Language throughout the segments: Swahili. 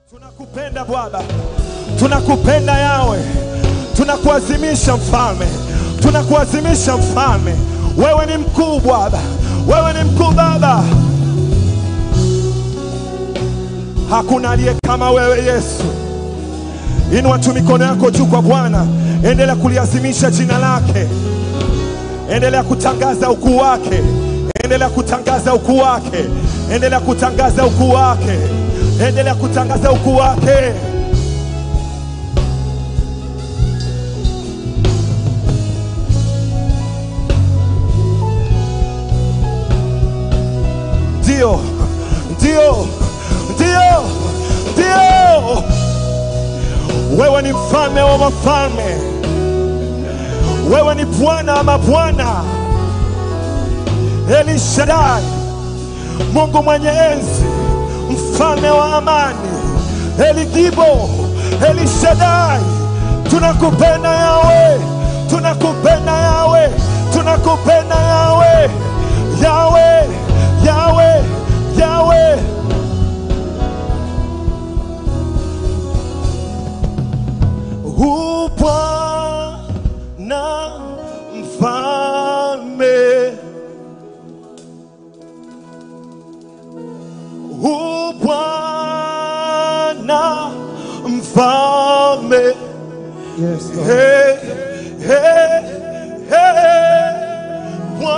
Tunakupenda Bwana, tunakupenda Yawe, tunakuazimisha mfalme, tunakuazimisha mfalme. Wewe ni mkuu Bwana, wewe ni mkuu Baba. Hakuna aliye kama wewe Yesu. Inua tu mikono yako juu kwa Bwana, endelea kuliazimisha jina lake, endelea kutangaza ukuu wake, endelea kutangaza ukuu wake, endelea kutangaza ukuu wake, endelea kutangaza ukuu wake. Ndio, ndio, ndio, ndio. Wewe ni mfalme wa mafalme, wewe ni Bwana wa mabwana, Eli Shaddai, Mungu mwenye enzi, mfalme wa amani, Eli Gibo, Eli Shaddai. Tunakupenda Yawe, tunakupenda Yawe, tunakupenda Yawe, Yawe, Yawe, Yawe. U Bwana mfalme, U Bwana mfalme, Yes, Lord. hey, hey, hey,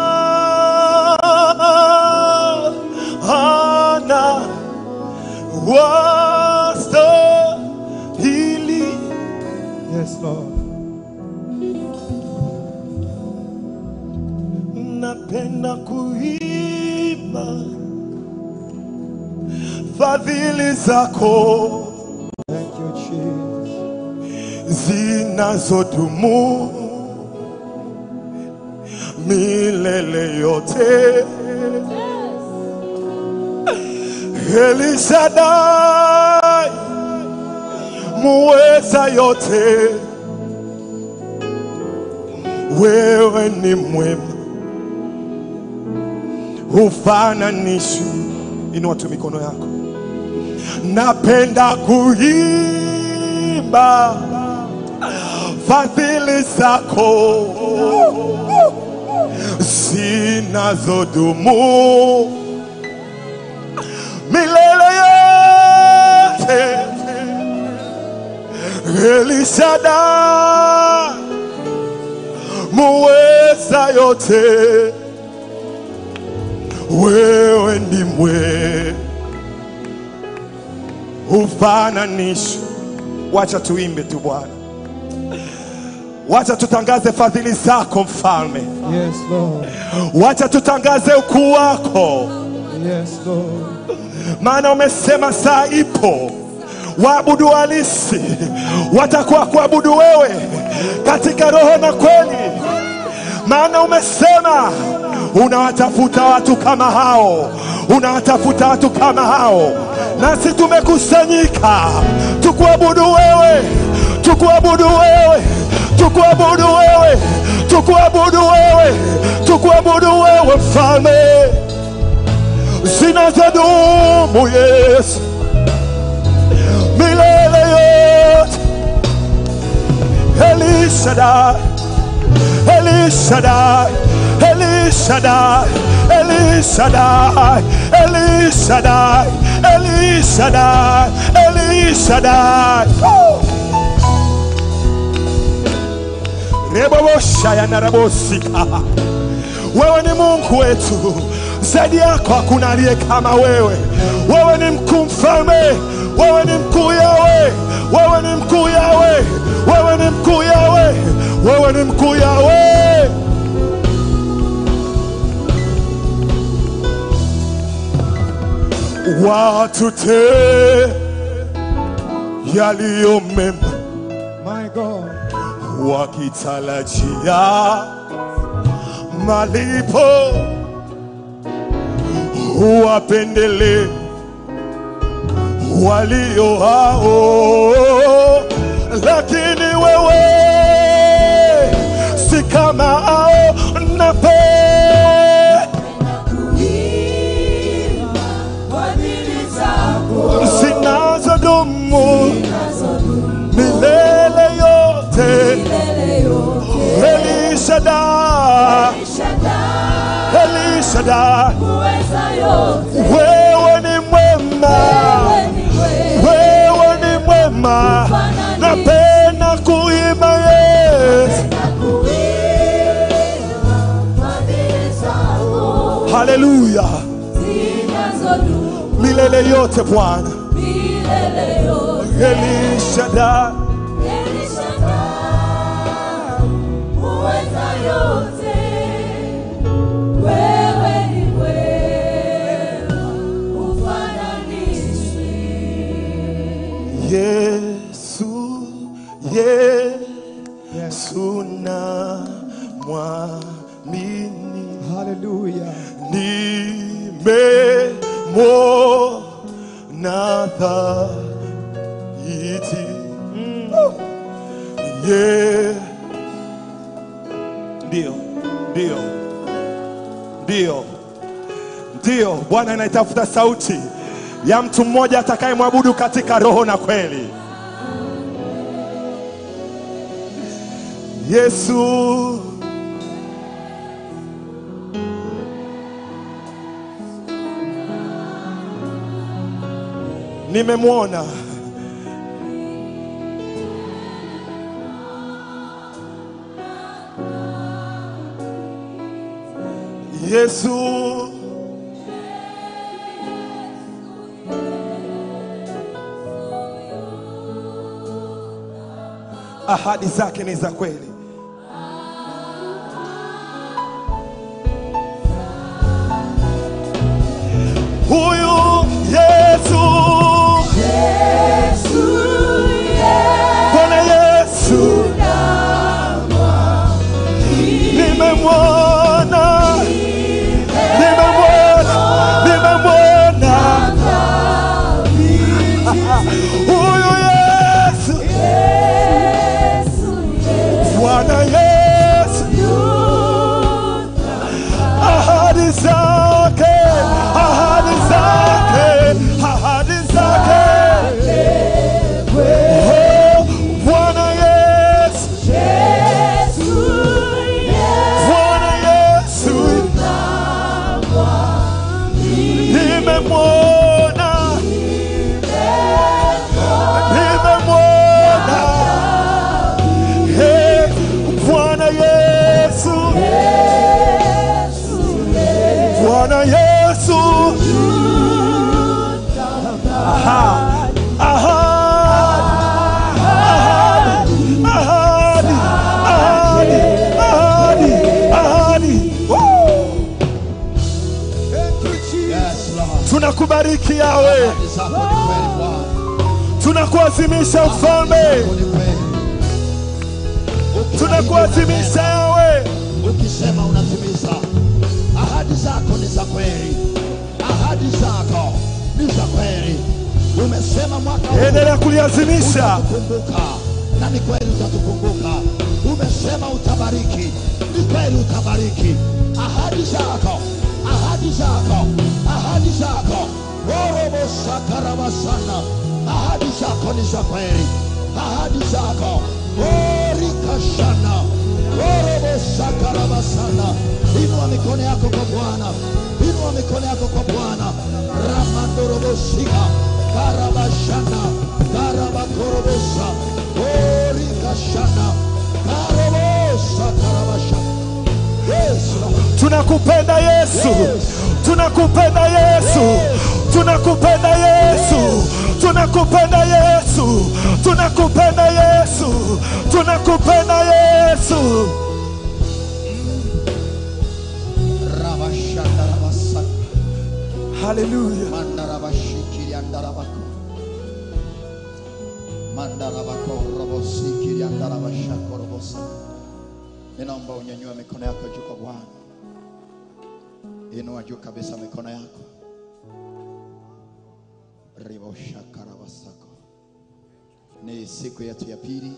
Bwana wastahili. Yes, Lord. napenda kuimba fadhili zako Thank you, Jesus. zinazodumu milele yote. Elishadai muweza yote, wewe ni mwema, hufananishwi. Inua tu mikono yako. Napenda kuimba fadhili zako zinazodumu milele yote. Elishada muweza yote, wewe ni mwe ufananishi. Wacha tuimbe tu Bwana, wacha tutangaze fadhili zako mfalme, Yes, Lord. wacha tutangaze ukuu wako, Yes, Lord. maana umesema saa ipo waabudu halisi watakuwa kuabudu wewe katika roho na kweli, maana umesema unawatafuta watu kama hao, unawatafuta watu kama hao, nasi tumekusanyika tukuabudu wewe, tukuabudu wewe, tukuabudu wewe, tukuabudu wewe, tukuabudu wewe, mfalme zinazodumu Yesu milele yote. Elishadai, Elishadai, Elishadai, Elishadai, Elishadai, Elishadai, Elishadai. Oh! Reboboshaya na rabosika. Wewe ni Mungu wetu, zaidi yako hakuna aliye kama wewe. Wewe ni mkuu mfalme, wewe ni mkuu Yawe, wewe ni mkuu Yawe, wewe ni mkuu Yawe, wewe ni mkuu Yawe. Watute yaliyo mema My God. wakitarajia malipo, wapendele walio hao, lakini wewe si kama hao, nape Kuimba fadhili zako zinazodumu Shaddai, Uweza yote, wewe ni mwema, wewe ni wewe. wewe ni mwema. Napenda kuimba Yesu. Nakuimba fadhili zako Haleluya, zinazodumu milele yote Bwana. milele yote. El Shaddai, El Shaddai, uweza yote, wewe ni mwema, hufananishwi. Yesu, Yesu na mwamini Hallelujah. nimemwona thabiti. Mm. Yeah. Ndio, ndio, ndio, ndio. Bwana anaitafuta sauti ya mtu mmoja atakayemwabudu katika roho na kweli. Yesu nimemwona Yesu ahadi zake ni za kweli. Huyu Yesu, Bwana Yesu, nimemwona, nimemwona, nimemwona huyu Yesu, Bwana Yesu, ahadi zake, ahadi zake, ahadi zake. Oh, Bwana Yesu, Bwana Yesu, nimemwona, nimemwona. Hey, Bwana Yesu, Bwana Yesu, aha, aha, ahadi, ahadi, ahadi, ahadi. Woo! Thank you, Jesus. Yes, Lord. Tunakubariki yawe, Ahadi zako ni kweli Bwana. tunakuazimisha mfalme, Zako ni kweli. tunakuazimisha yawe. Ukisema unatimiza. Ahadi zako ni za kweli. Ahadi zako ni za kweli. Umesema mwaka huu Endelea kuliazimisha. utatukumbuka na ni kweli utatukumbuka. Umesema utabariki, ni kweli utabariki. Ahadi zako, ahadi zako, ahadi zako. Orobo sakarabasana, ahadi zako ni za kweli, ahadi zako orikashana orobo sakarabasana. Inua mikono yako kwa Bwana, inua mikono yako kwa Bwana. ramandorobosika karabashana karabakorobosa orikashana karobosa karabashana Yes, Lord. Tunakupenda Yesu, tunakupenda Yesu, tunakupenda Yesu, tunakupenda Yesu, tunakupenda Yesu, tunakupenda Yesu. Rabashanda rabasaka Haleluya. mandarabashikiri andarabako mandarabako robosikiri andarabashako robosa ninaomba unyanyue mikono yako juu kwa bwana inua juu kabisa mikono yako riboshakarabasako ni siku yetu ya pili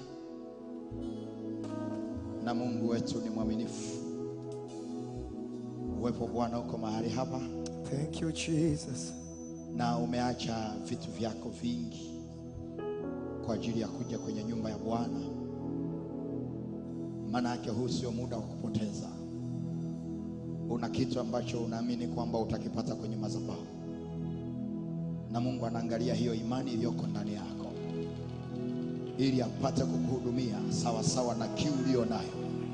na mungu wetu ni mwaminifu uwepo wa bwana uko mahali hapa Thank you, Jesus. na umeacha vitu vyako vingi kwa ajili ya kuja kwenye nyumba ya Bwana. Maana yake huu sio muda wa kupoteza, una kitu ambacho unaamini kwamba utakipata kwenye madhabahu, na Mungu anaangalia hiyo imani iliyoko ndani yako, ili apate kukuhudumia sawa sawa na kiu uliyo nayo.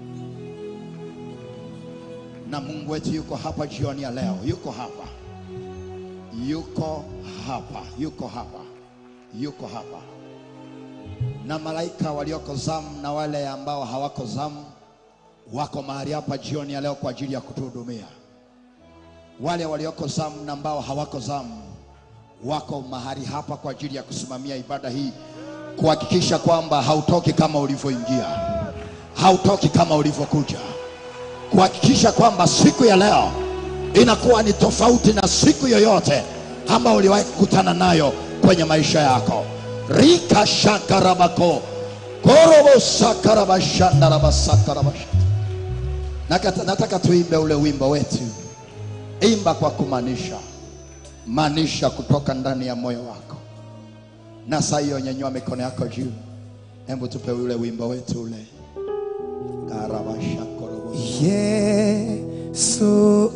Na Mungu wetu yuko hapa jioni ya leo, yuko hapa, yuko hapa, yuko hapa, yuko hapa, na malaika walioko zamu na wale ambao hawako zamu wako mahali hapa jioni ya leo kwa ajili ya kutuhudumia. Wale walioko zamu na ambao hawako zamu wako mahali hapa kwa ajili ya kusimamia ibada hii, kuhakikisha kwamba hautoki kama ulivyoingia, hautoki kama ulivyokuja, kuhakikisha kwamba siku ya leo inakuwa ni tofauti na siku yoyote ambayo uliwahi kukutana nayo kwenye maisha yako. rika shakarabako korobo sakarabashandarabasakarabash Nakata- nataka tuimbe ule wimbo wetu, imba kwa kumaanisha, maanisha kutoka ndani ya moyo wako. Na saa hiyo nyanyua mikono yako juu, hebu tupe ule wimbo wetu ule karabashakorobo Yesu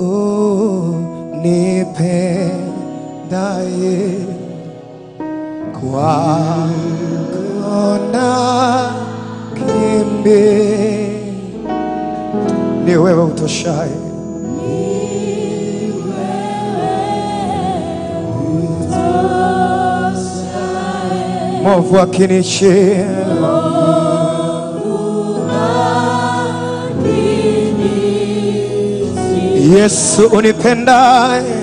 nipendaye kwako na kimbi ni wewe utoshaye mwovu akinichia Yesu unipendaye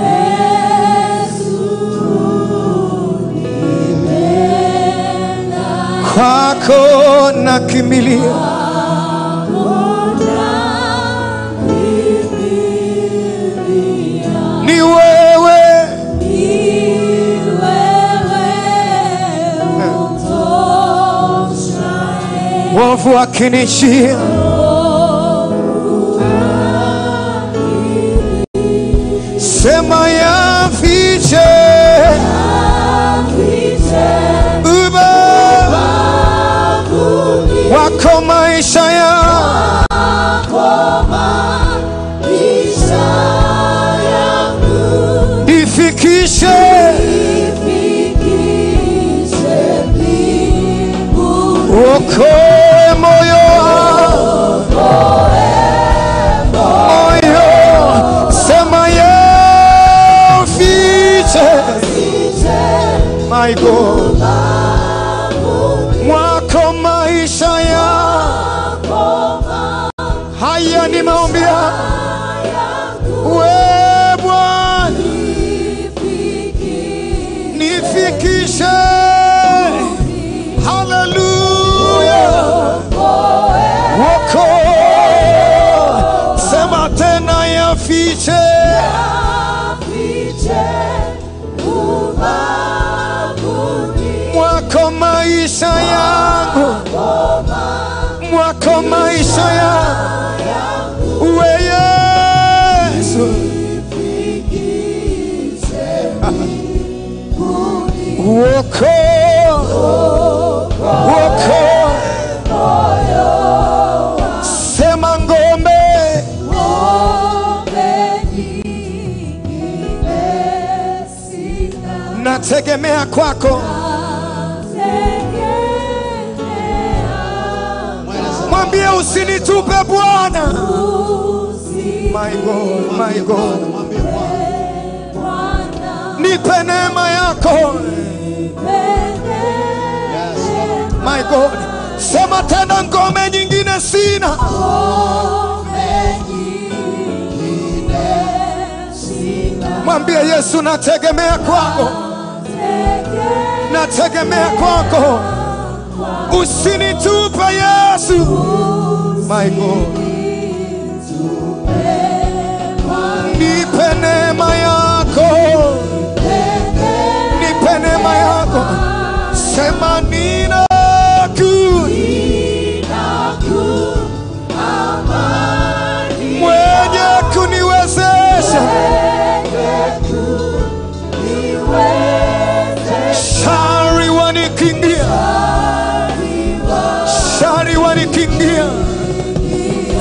kwako nakimbilia ni wewe mwovu akinishia sema yafiche uba wako maisha ya ifikishe uokoe moyo moyo sema yafiche my God mwako maisha ya haya ni maombi ya we Bwana nifikishe haleluya woko sema tena yafiche mwako maisha yangu mwako maisha yangu we Yesu woko woko sema ngombe nategemea kwako mwambie usinitupe Bwana my God, my God. Mwambie Bwana. nipe neema yako Yes, Lord. my God. Sema tena ngome nyingine sina, mwambie Yesu nategemea kwako, nategemea kwako, usinitupe Yesu, my God. Nipe neema yako, nipe neema yako, sema ninaku mwenye kuniwezesha shari wanikingia, shari wanikingia,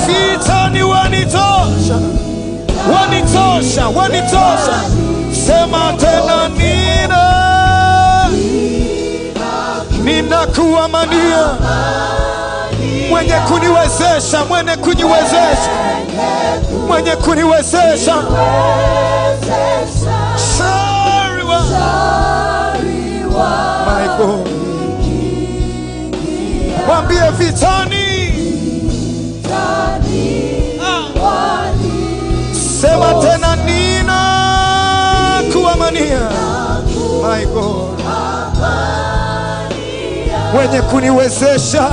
wanitosha. Sema tena, nina ninakuamania, mwenye kuniwezesha, mwenye kuniwezesha, mwenye kuniwezesha. Sorry, wa- My God. Mwambie vitani, Ah. sema tena, nina kuamania, my God, mwenye kuniwezesha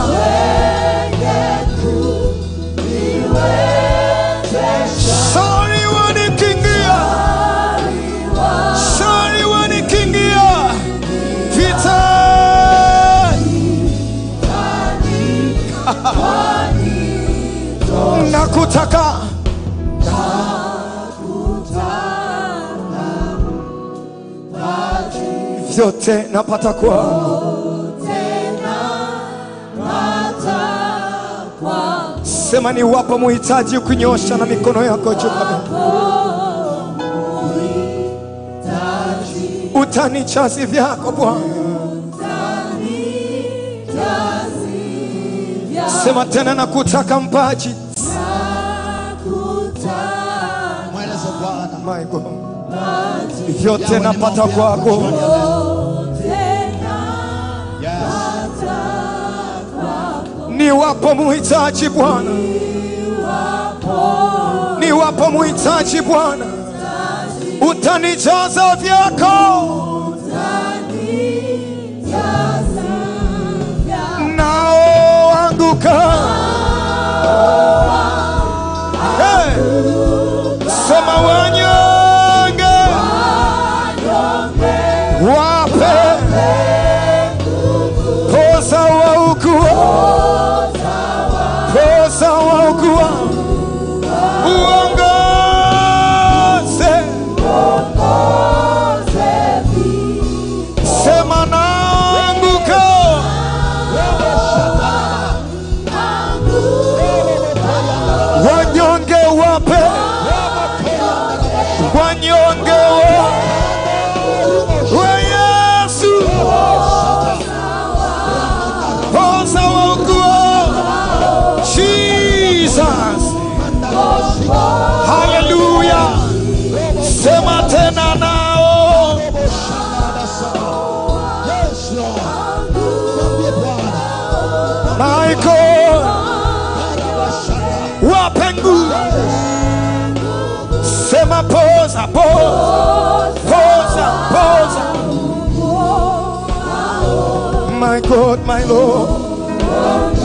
Sorry wanikingia, sorry wanikingia vita nakutaka vyote napata kwako, sema ni wapo muhitaji kunyosha na mikono yako juu kabisa. utanichazi vyako Bwana, sema tena nakutaka mpaji Mweleze Bwana. my God, vyote napata kwako Yes. ni wapo muhitaji Bwana, ni wapo muhitaji Bwana, utanijaza vyako nao anguka hey. Sema wanyonge wape poza waugua poza waugua uongoze sema naanguka wanyonge wape wanyonge wa wa Yesu poza waugua Jesus Hallelujah sema tena nao Yes, Lord. Mwambie Bwana. Michael wape nguvu sema poza poza poza poza my God my Lord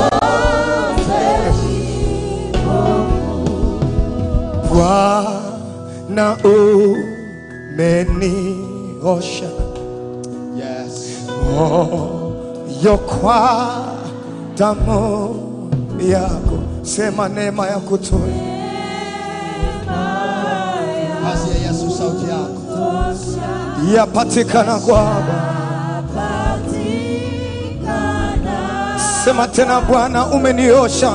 Bwana umeniosha Yes. moyo kwa damu yako, sema neema ya kutoa Kazi ya Yesu sauti yako. yapatikana kwako. Sema tena, Bwana umeniosha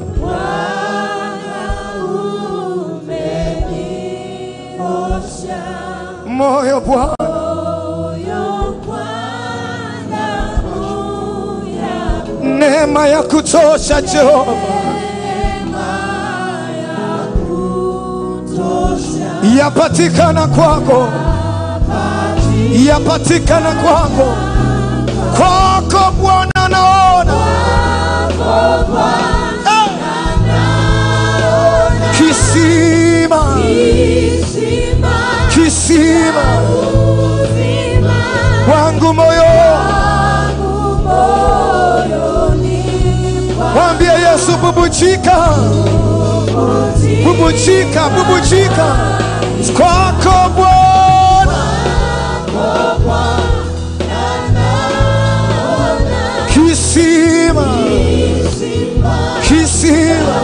moyo Bwana, neema ya kutosha Jehova, yapatikana kwako, yapatikana kwako, kwako Bwana naona Eh! kisima, kisima wangu moyo, mwambie Yesu, bubujika, bubujika, bubujika kwako Bwana, kisima, kisima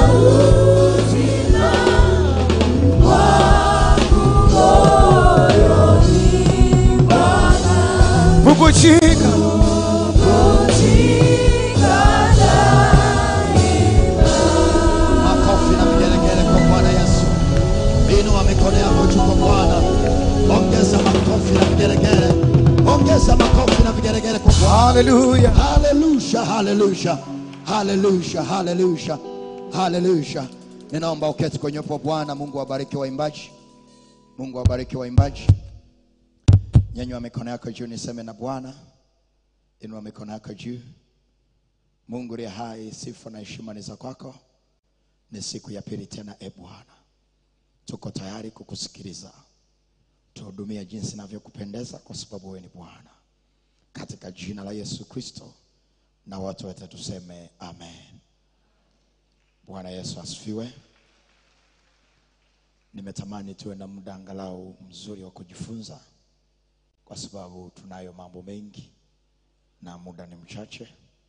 bubujika Makofi na vigelegele kwa Bwana Yesu. Inua mikono yako juu kwa Bwana. Hallelujah. Haleluya, haleluya, haleluya, haleluya, haleluya. Ninaomba uketi kwenye upo Bwana. Mungu awabariki waimbaji, Mungu awabariki waimbaji. Nyanyua mikono yako juu, niseme na Bwana. Inua mikono yako juu. Mungu aliye hai, sifa na heshima ni za kwako. Ni siku ya pili tena, e Bwana, tuko tayari kukusikiliza. Tuhudumie jinsi inavyokupendeza, kwa sababu wewe ni Bwana katika jina la Yesu Kristo, na watu wote tuseme amen. Bwana Yesu asifiwe. Nimetamani tuwe na muda angalau mzuri wa kujifunza, kwa sababu tunayo mambo mengi na muda ni mchache.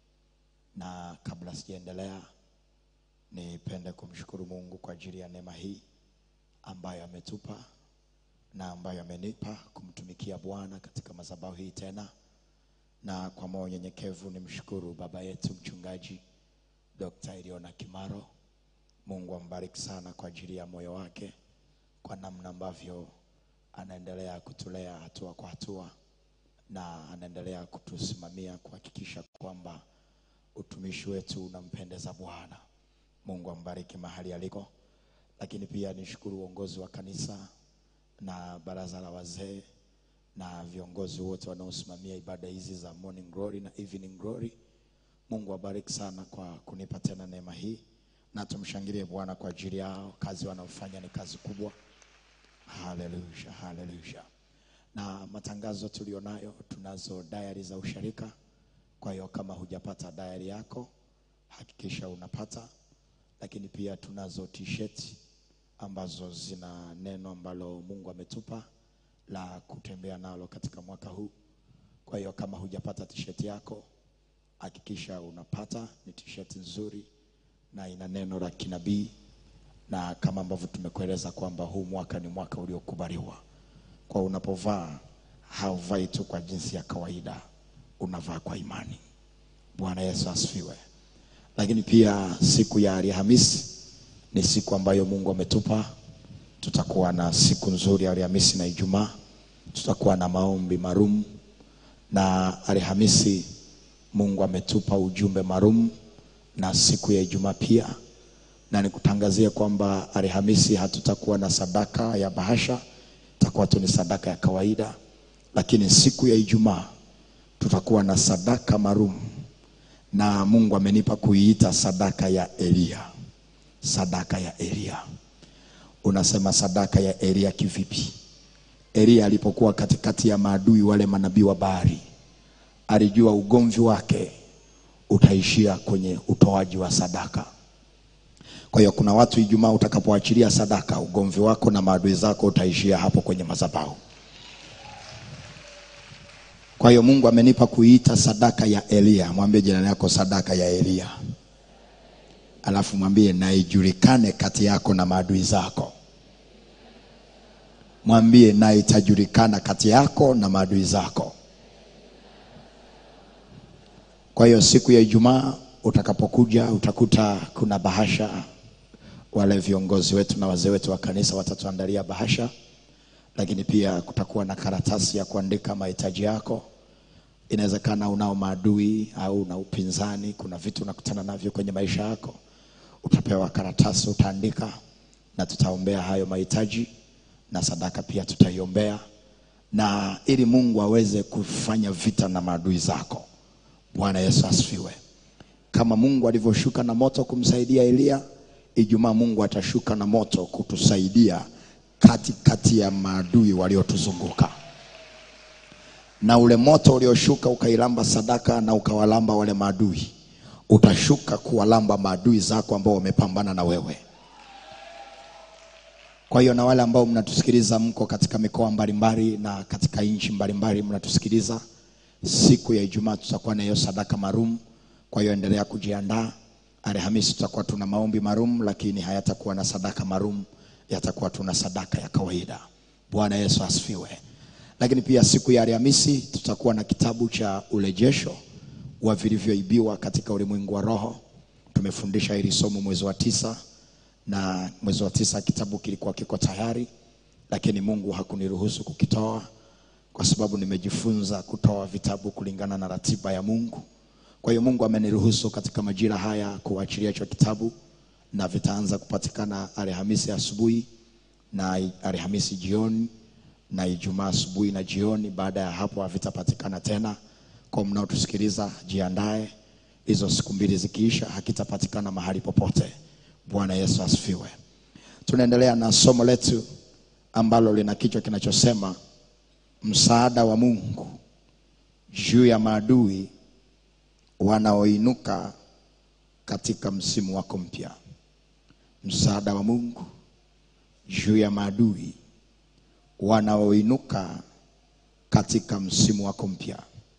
Na kabla sijaendelea, nipende kumshukuru Mungu kwa ajili ya neema hii ambayo ametupa na ambayo amenipa kumtumikia Bwana katika madhabahu hii tena na kwa moyo unyenyekevu nimshukuru baba yetu mchungaji Dr. Iliona Kimaro. Mungu ambariki sana kwa ajili ya moyo wake, kwa namna ambavyo anaendelea kutulea hatua kwa hatua na anaendelea kutusimamia kuhakikisha kwamba utumishi wetu unampendeza Bwana. Mungu ambariki mahali aliko, lakini pia nishukuru uongozi wa kanisa na baraza la wazee na viongozi wote wanaosimamia ibada hizi za morning glory na evening glory. Mungu awabariki sana kwa kunipa tena neema hii, na tumshangilie Bwana kwa ajili yao. Kazi wanaofanya ni kazi kubwa. Haleluya, haleluya. Na matangazo tulionayo, tunazo diary za usharika. Kwa hiyo kama hujapata diary yako, hakikisha unapata, lakini pia tunazo t-shirt ambazo zina neno ambalo Mungu ametupa la kutembea nalo katika mwaka huu. Kwa hiyo kama hujapata t-shirt yako, hakikisha unapata. Ni t-shirt nzuri na ina neno la kinabii, na kama ambavyo tumekueleza kwamba huu mwaka ni mwaka uliokubaliwa. Kwa unapovaa hauvai tu kwa jinsi ya kawaida, unavaa kwa imani. Bwana Yesu asifiwe. Lakini pia siku ya Alhamisi ni siku ambayo Mungu ametupa tutakuwa na siku nzuri ya Alhamisi na Ijumaa. Tutakuwa na maombi maalum, na Alhamisi Mungu ametupa ujumbe maalum, na siku ya Ijumaa pia. Na nikutangazie kwamba Alhamisi hatutakuwa na sadaka ya bahasha, itakuwa tu ni sadaka ya kawaida, lakini siku ya Ijumaa tutakuwa na sadaka maalum, na Mungu amenipa kuiita sadaka ya Elia, sadaka ya Elia. Unasema sadaka ya Elia kivipi? Elia alipokuwa katikati ya maadui wale manabii wa Baali, alijua ugomvi wake utaishia kwenye utoaji wa sadaka. Kwa hiyo kuna watu Ijumaa utakapoachilia sadaka, ugomvi wako na maadui zako utaishia hapo kwenye madhabahu. Kwa hiyo Mungu amenipa kuiita sadaka ya Elia. Mwambie jirani yako sadaka ya Elia alafu mwambie na ijulikane kati yako na maadui zako. Mwambie na itajulikana kati yako na maadui zako. Kwa hiyo siku ya Ijumaa utakapokuja utakuta kuna bahasha. Wale viongozi wetu na wazee wetu wa kanisa watatuandalia bahasha, lakini pia kutakuwa na karatasi ya kuandika mahitaji yako. Inawezekana unao maadui au una upinzani, kuna vitu unakutana navyo kwenye maisha yako utapewa karatasi, utaandika na tutaombea hayo mahitaji na sadaka pia tutaiombea, na ili Mungu aweze kufanya vita na maadui zako. Bwana Yesu asifiwe. Kama Mungu alivyoshuka na moto kumsaidia Eliya, Ijumaa Mungu atashuka na moto kutusaidia kati kati ya maadui waliotuzunguka, na ule moto ulioshuka ukailamba sadaka na ukawalamba wale maadui utashuka kuwalamba maadui zako ambao wamepambana na wewe. Kwa hiyo na wale ambao mnatusikiliza mko katika mikoa mbalimbali na katika nchi mbalimbali mnatusikiliza, siku ya Ijumaa tutakuwa na hiyo sadaka maalum. Kwa hiyo endelea kujiandaa. Alhamisi tutakuwa tuna maombi maalum, lakini hayatakuwa na sadaka maalum, yatakuwa tuna sadaka ya kawaida. Bwana Yesu asifiwe. Lakini pia siku ya Alhamisi tutakuwa na kitabu cha urejesho wa vilivyoibiwa katika ulimwengu wa roho. Tumefundisha hili somo mwezi wa tisa, na mwezi wa tisa kitabu kilikuwa kiko tayari, lakini Mungu hakuniruhusu kukitoa kwa sababu nimejifunza kutoa vitabu kulingana na ratiba ya Mungu. Kwa hiyo Mungu ameniruhusu katika majira haya kuachilia hicho kitabu, na vitaanza kupatikana Alhamisi asubuhi na Alhamisi jioni na Ijumaa asubuhi na jioni. Baada ya hapo havitapatikana tena. Kwa mnaotusikiliza, jiandae, hizo siku mbili zikiisha, hakitapatikana mahali popote. Bwana Yesu asifiwe. Tunaendelea na somo letu ambalo lina kichwa kinachosema msaada wa Mungu juu ya maadui wanaoinuka katika msimu wako mpya. Msaada wa Mungu juu ya maadui wanaoinuka katika msimu wako mpya.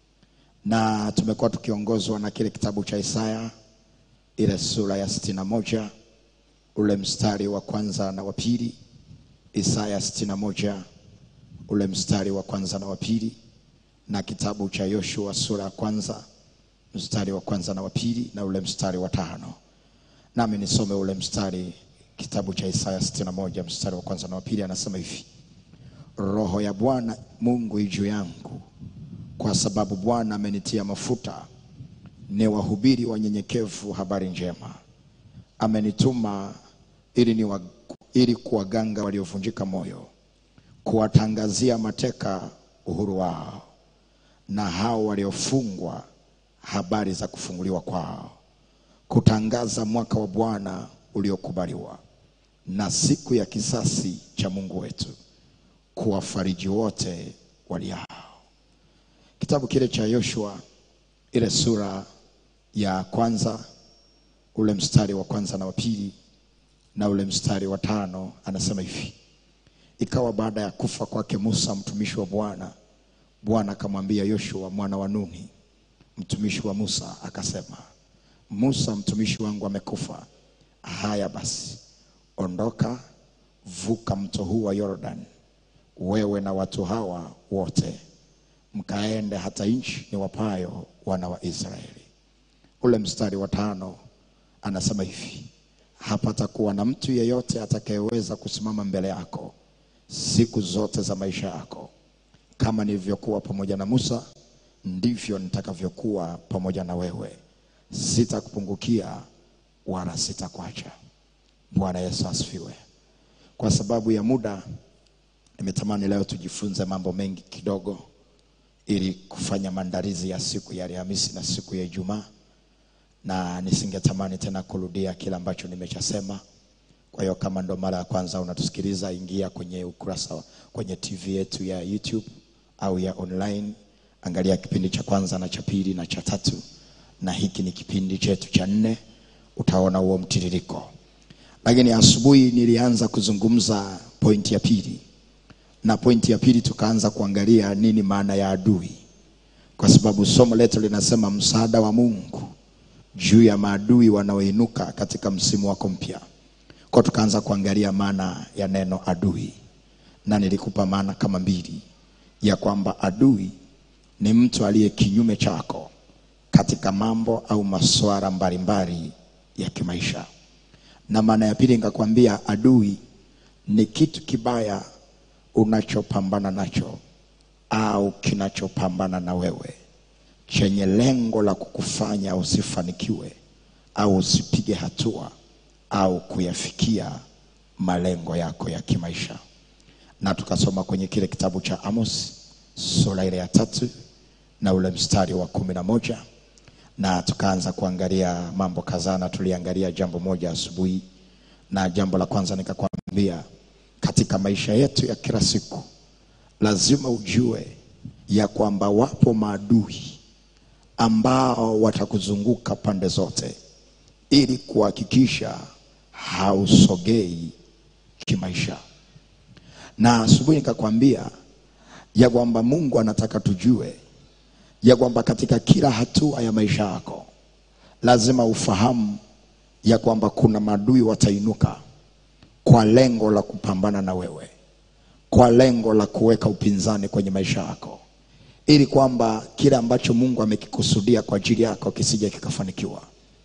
Na tumekuwa tukiongozwa na kile kitabu cha Isaya ile sura ya sitini na moja ule mstari wa kwanza na wa pili. Isaya sitini na moja ule mstari wa kwanza na wa pili, na kitabu cha Yoshua sura ya kwanza mstari wa kwanza na wa pili na ule mstari wa tano. Nami nisome ule mstari, kitabu cha Isaya sitini na moja mstari wa kwanza na wa pili, anasema hivi: Roho ya Bwana Mungu i juu yangu, kwa sababu Bwana amenitia mafuta ni wahubiri wanyenyekevu habari njema. Amenituma ili, ni wa, ili kuwaganga waliovunjika moyo, kuwatangazia mateka uhuru wao, na hao waliofungwa habari za kufunguliwa kwao, kutangaza mwaka wa Bwana uliokubaliwa na siku ya kisasi cha Mungu wetu, kuwafariji wote waliao. Kitabu kile cha Yoshua ile sura ya kwanza ule mstari wa kwanza na wa pili na ule mstari wa tano anasema hivi: ikawa baada ya kufa kwake Musa mtumishi wa Bwana, Bwana akamwambia Yoshua mwana wa Nuni mtumishi wa Musa akasema, Musa mtumishi wangu amekufa. Haya basi, ondoka, vuka mto huu wa Yordan, wewe na watu hawa wote, mkaende hata nchi niwapayo wana wa Israeli. Ule mstari wa tano anasema hivi, hapatakuwa na mtu yeyote atakayeweza kusimama mbele yako siku zote za maisha yako. Kama nilivyokuwa pamoja na Musa, ndivyo nitakavyokuwa pamoja na wewe, sitakupungukia wala sitakuacha. Bwana Yesu asifiwe. Kwa sababu ya muda, nimetamani leo tujifunze mambo mengi kidogo, ili kufanya maandalizi ya siku ya Alhamisi na siku ya Ijumaa, na nisingetamani tena kurudia kile ambacho nimechasema. Kwa hiyo kama ndo mara ya kwanza unatusikiliza, ingia kwenye ukurasa kwenye TV yetu ya YouTube au ya online, angalia kipindi cha kwanza na cha pili na cha tatu, na hiki ni kipindi chetu cha nne. Utaona huo mtiririko. Lakini asubuhi nilianza kuzungumza pointi ya pili, na pointi ya pili tukaanza kuangalia nini maana ya adui, kwa sababu somo letu linasema msaada wa Mungu juu ya maadui wanaoinuka katika msimu wako mpya. Kwa tukaanza kuangalia maana ya neno adui, na nilikupa maana kama mbili, ya kwamba adui ni mtu aliye kinyume chako katika mambo au masuala mbalimbali ya kimaisha, na maana ya pili nikakwambia adui ni kitu kibaya unachopambana nacho au kinachopambana na wewe chenye lengo la kukufanya usifanikiwe au usipige hatua au kuyafikia malengo yako ya kimaisha. Na tukasoma kwenye kile kitabu cha Amos sura ile ya tatu na ule mstari wa kumi na moja na tukaanza kuangalia mambo kadhaa, na tuliangalia jambo moja asubuhi, na jambo la kwanza nikakwambia, katika maisha yetu ya kila siku lazima ujue ya kwamba wapo maadui ambao watakuzunguka pande zote ili kuhakikisha hausogei kimaisha. Na asubuhi nikakwambia ya kwamba Mungu anataka tujue ya kwamba katika kila hatua ya maisha yako lazima ufahamu ya kwamba kuna maadui watainuka kwa lengo la kupambana na wewe, kwa lengo la kuweka upinzani kwenye maisha yako ili kwamba kile ambacho Mungu amekikusudia kwa ajili yako kisije kikafanikiwa.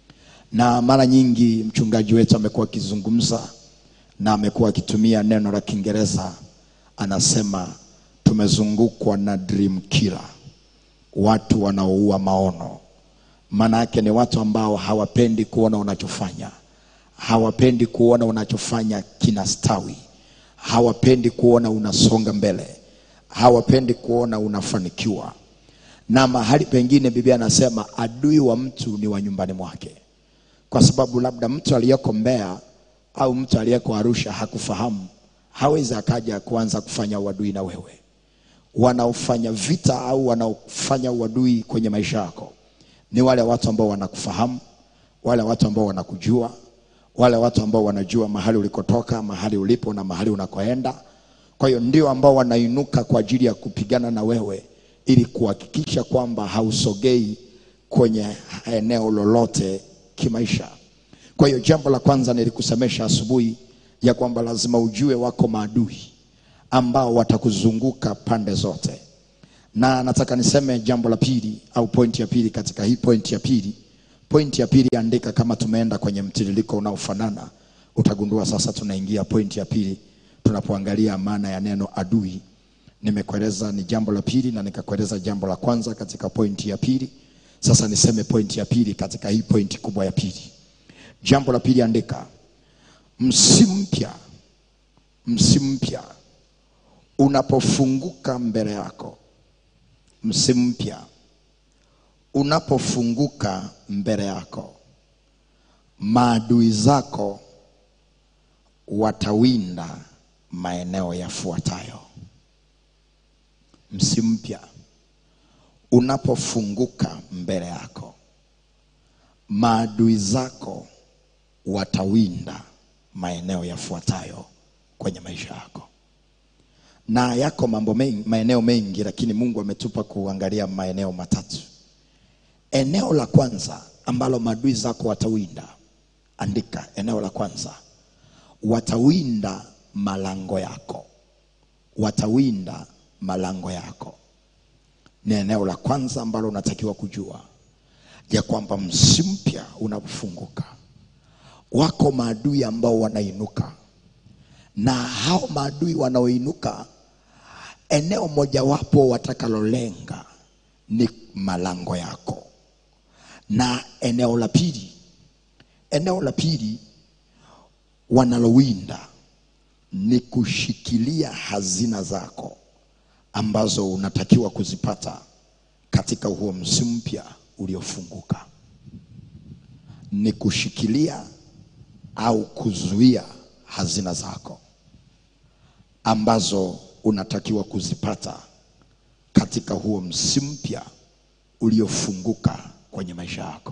Na mara nyingi mchungaji wetu amekuwa akizungumza na amekuwa akitumia neno la Kiingereza, anasema tumezungukwa na dream killer, watu wanaoua maono. Maana yake ni watu ambao hawapendi kuona unachofanya, hawapendi kuona unachofanya kinastawi, hawapendi kuona unasonga mbele, hawapendi kuona unafanikiwa. Na mahali pengine Biblia anasema adui wa mtu ni wa nyumbani mwake, kwa sababu labda mtu aliyeko Mbeya au mtu aliyeko Arusha hakufahamu, hawezi akaja kuanza kufanya uadui na wewe. Wanaofanya vita au wanaofanya uadui kwenye maisha yako ni wale watu ambao wanakufahamu, wale watu ambao wanakujua, wale watu ambao wanajua mahali ulikotoka, mahali ulipo na mahali unakoenda. Kwa hiyo ndio ambao wanainuka kwa ajili ya kupigana na wewe ili kuhakikisha kwamba hausogei kwenye eneo lolote kimaisha. Kwa hiyo jambo la kwanza nilikusemesha asubuhi ya kwamba lazima ujue wako maadui ambao watakuzunguka pande zote, na nataka niseme jambo la pili au pointi ya pili katika hii pointi ya pili. Pointi ya pili andika kama tumeenda kwenye mtiririko unaofanana, utagundua sasa tunaingia pointi ya pili tunapoangalia maana ya neno adui. Nimekueleza ni jambo la pili na nikakueleza jambo la kwanza katika pointi ya pili. Sasa niseme pointi ya pili katika hii pointi kubwa ya pili. Jambo la pili andika, msimu mpya, msimu mpya unapofunguka mbele yako, msimu mpya unapofunguka mbele yako, maadui zako watawinda maeneo yafuatayo. Msimu mpya unapofunguka mbele yako, maadui zako watawinda maeneo yafuatayo kwenye maisha yako. Na yako mambo mengi, maeneo mengi, lakini Mungu ametupa kuangalia maeneo matatu. Eneo la kwanza ambalo maadui zako watawinda, andika eneo la kwanza, watawinda malango yako, watawinda malango yako. Ni eneo la kwanza ambalo unatakiwa kujua ya kwamba msimu mpya unapofunguka, wako maadui ambao wanainuka, na hao maadui wanaoinuka, eneo mojawapo watakalolenga ni malango yako, na eneo la pili, eneo la pili wanalowinda ni kushikilia hazina zako ambazo unatakiwa kuzipata katika huo msimu mpya uliofunguka. Ni kushikilia au kuzuia hazina zako ambazo unatakiwa kuzipata katika huo msimu mpya uliofunguka kwenye maisha yako.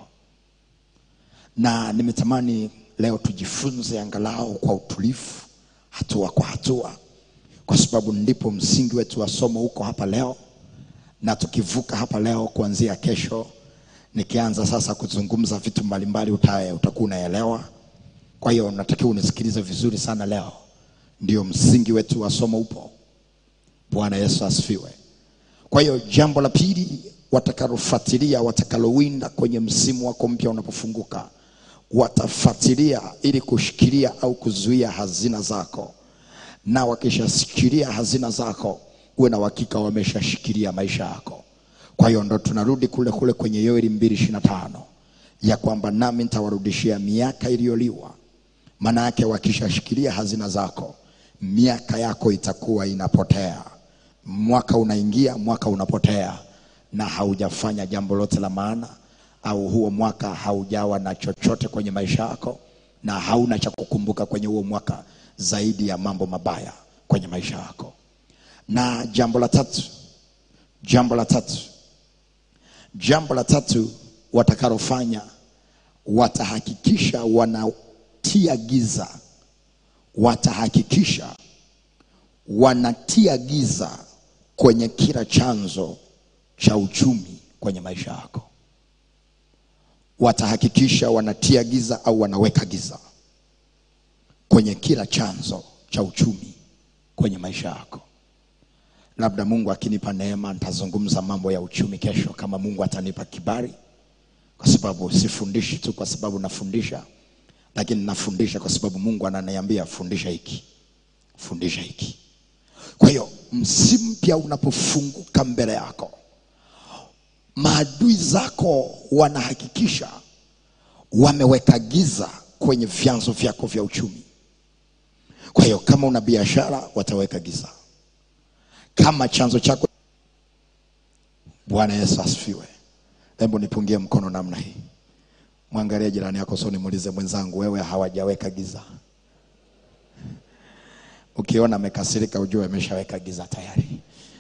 Na nimetamani leo tujifunze angalau kwa utulivu, hatua kwa hatua, kwa sababu ndipo msingi wetu wa somo uko hapa leo, na tukivuka hapa leo, kuanzia kesho nikianza sasa kuzungumza vitu mbalimbali, uta- utakuwa unaelewa. Kwa hiyo natakiwa unisikilize vizuri sana leo, ndio msingi wetu wa somo upo. Bwana Yesu asifiwe. Kwa hiyo jambo la pili watakalofuatilia, watakalowinda kwenye msimu wako mpya unapofunguka, watafuatilia ili kushikilia au kuzuia hazina zako, na wakishashikilia hazina zako, uwe na uhakika wameshashikilia maisha yako. Kwa hiyo ndo tunarudi kule kule kwenye Yoeli mbili ishirini na tano ya kwamba nami nitawarudishia miaka iliyoliwa. Maana yake wakishashikilia hazina zako, miaka yako itakuwa inapotea. Mwaka unaingia, mwaka unapotea, na haujafanya jambo lote la maana, au huo mwaka haujawa na chochote kwenye maisha yako, na hauna cha kukumbuka kwenye huo mwaka zaidi ya mambo mabaya kwenye maisha yako. Na jambo la tatu, jambo la tatu, jambo la tatu watakalofanya watahakikisha wanatia giza, watahakikisha wanatia giza kwenye kila chanzo cha uchumi kwenye maisha yako. Watahakikisha wanatia giza au wanaweka giza kwenye kila chanzo cha uchumi kwenye maisha yako. Labda Mungu akinipa neema, nitazungumza mambo ya uchumi kesho, kama Mungu atanipa kibali kwa sababu sifundishi tu kwa sababu nafundisha, lakini nafundisha kwa sababu Mungu ananiambia fundisha hiki, fundisha hiki. Kwa hiyo msimu mpya unapofunguka mbele yako maadui zako wanahakikisha wameweka giza kwenye vyanzo vyako vya uchumi kwa hiyo kama una biashara wataweka giza kama chanzo chako bwana yesu asifiwe hebu nipungie mkono namna hii mwangalie jirani yako soni muulize mwenzangu wewe hawajaweka giza ukiona amekasirika ujue ameshaweka giza tayari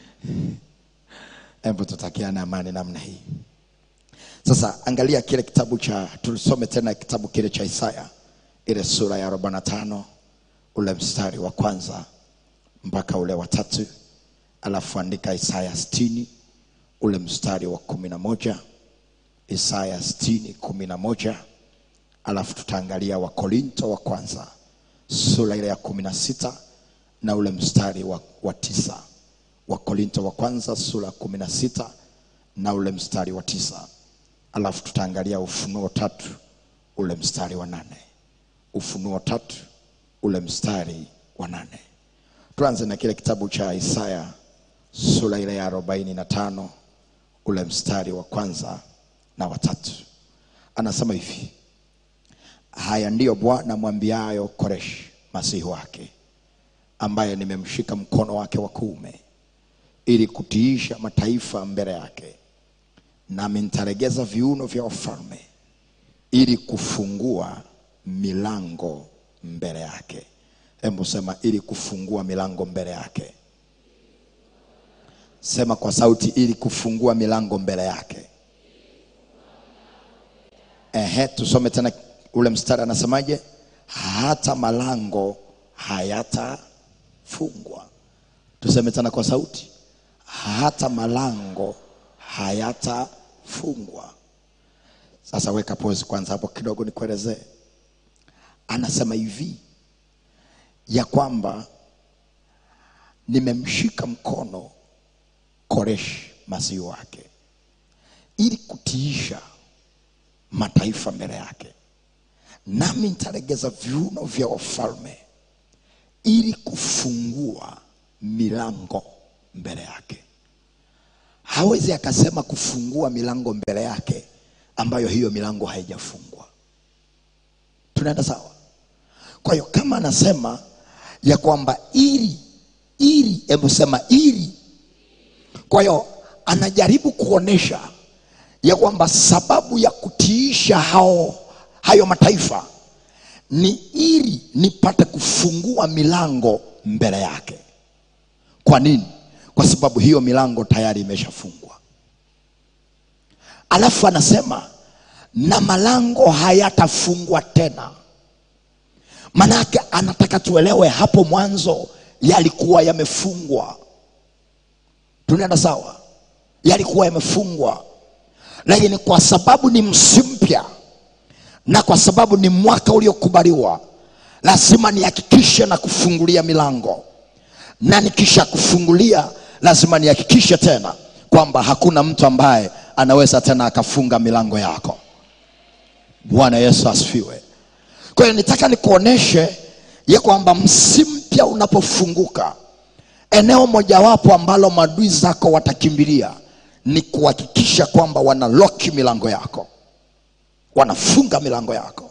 hebu tutakiane amani namna hii sasa angalia kile kitabu cha tulisome tena kitabu kile cha isaya ile sura ya 45 ule mstari wa kwanza mpaka ule wa tatu alafu andika isaya 60 ule mstari wa kumi na moja isaya 60 kumi na moja alafu tutaangalia wakorinto wa kwanza sura ile ya kumi na sita na ule mstari wa, wa tisa wakorinto wa kwanza sura ya kumi na sita na ule mstari wa tisa alafu tutaangalia ufunuo tatu ule mstari wa nane ufunuo tatu ule mstari wa nane tuanze na kile kitabu cha isaya sura ile ya arobaini na tano ule mstari wa kwanza na watatu anasema hivi haya ndiyo bwana mwambiayo koreshi masihi wake ambaye nimemshika mkono wake wa kuume ili kutiisha mataifa mbele yake nami nitaregeza viuno vya wafalme ili kufungua milango mbele yake hebu sema ili kufungua milango mbele yake sema kwa sauti ili kufungua milango mbele yake ehe tusome tena ule mstari anasemaje hata malango hayatafungwa tuseme tena kwa sauti hata malango hayatafungwa sasa weka pose kwanza hapo kidogo nikuelezee anasema hivi ya kwamba nimemshika mkono koreshi masihi wake ili kutiisha mataifa mbele yake nami nitalegeza viuno vya wafalme ili kufungua milango mbele yake hawezi akasema kufungua milango mbele yake ambayo hiyo milango haijafungwa tunaenda sawa kwa hiyo kama anasema ya kwamba ili ili hebu sema ili kwa hiyo anajaribu kuonesha ya kwamba sababu ya kutiisha hao hayo mataifa ni ili nipate kufungua milango mbele yake kwa nini kwa sababu hiyo milango tayari imeshafungwa alafu anasema na malango hayatafungwa tena manake anataka tuelewe hapo mwanzo yalikuwa yamefungwa tunaenda sawa yalikuwa yamefungwa lakini kwa sababu ni msimu mpya na kwa sababu ni mwaka uliokubaliwa lazima nihakikishe na kufungulia milango na nikisha kufungulia lazima nihakikishe tena kwamba hakuna mtu ambaye anaweza tena akafunga milango yako bwana yesu asifiwe kwa hiyo nitaka nikuoneshe ya kwamba msimu mpya unapofunguka eneo mojawapo ambalo maadui zako watakimbilia ni kuhakikisha kwamba wanaloki milango yako wanafunga milango yako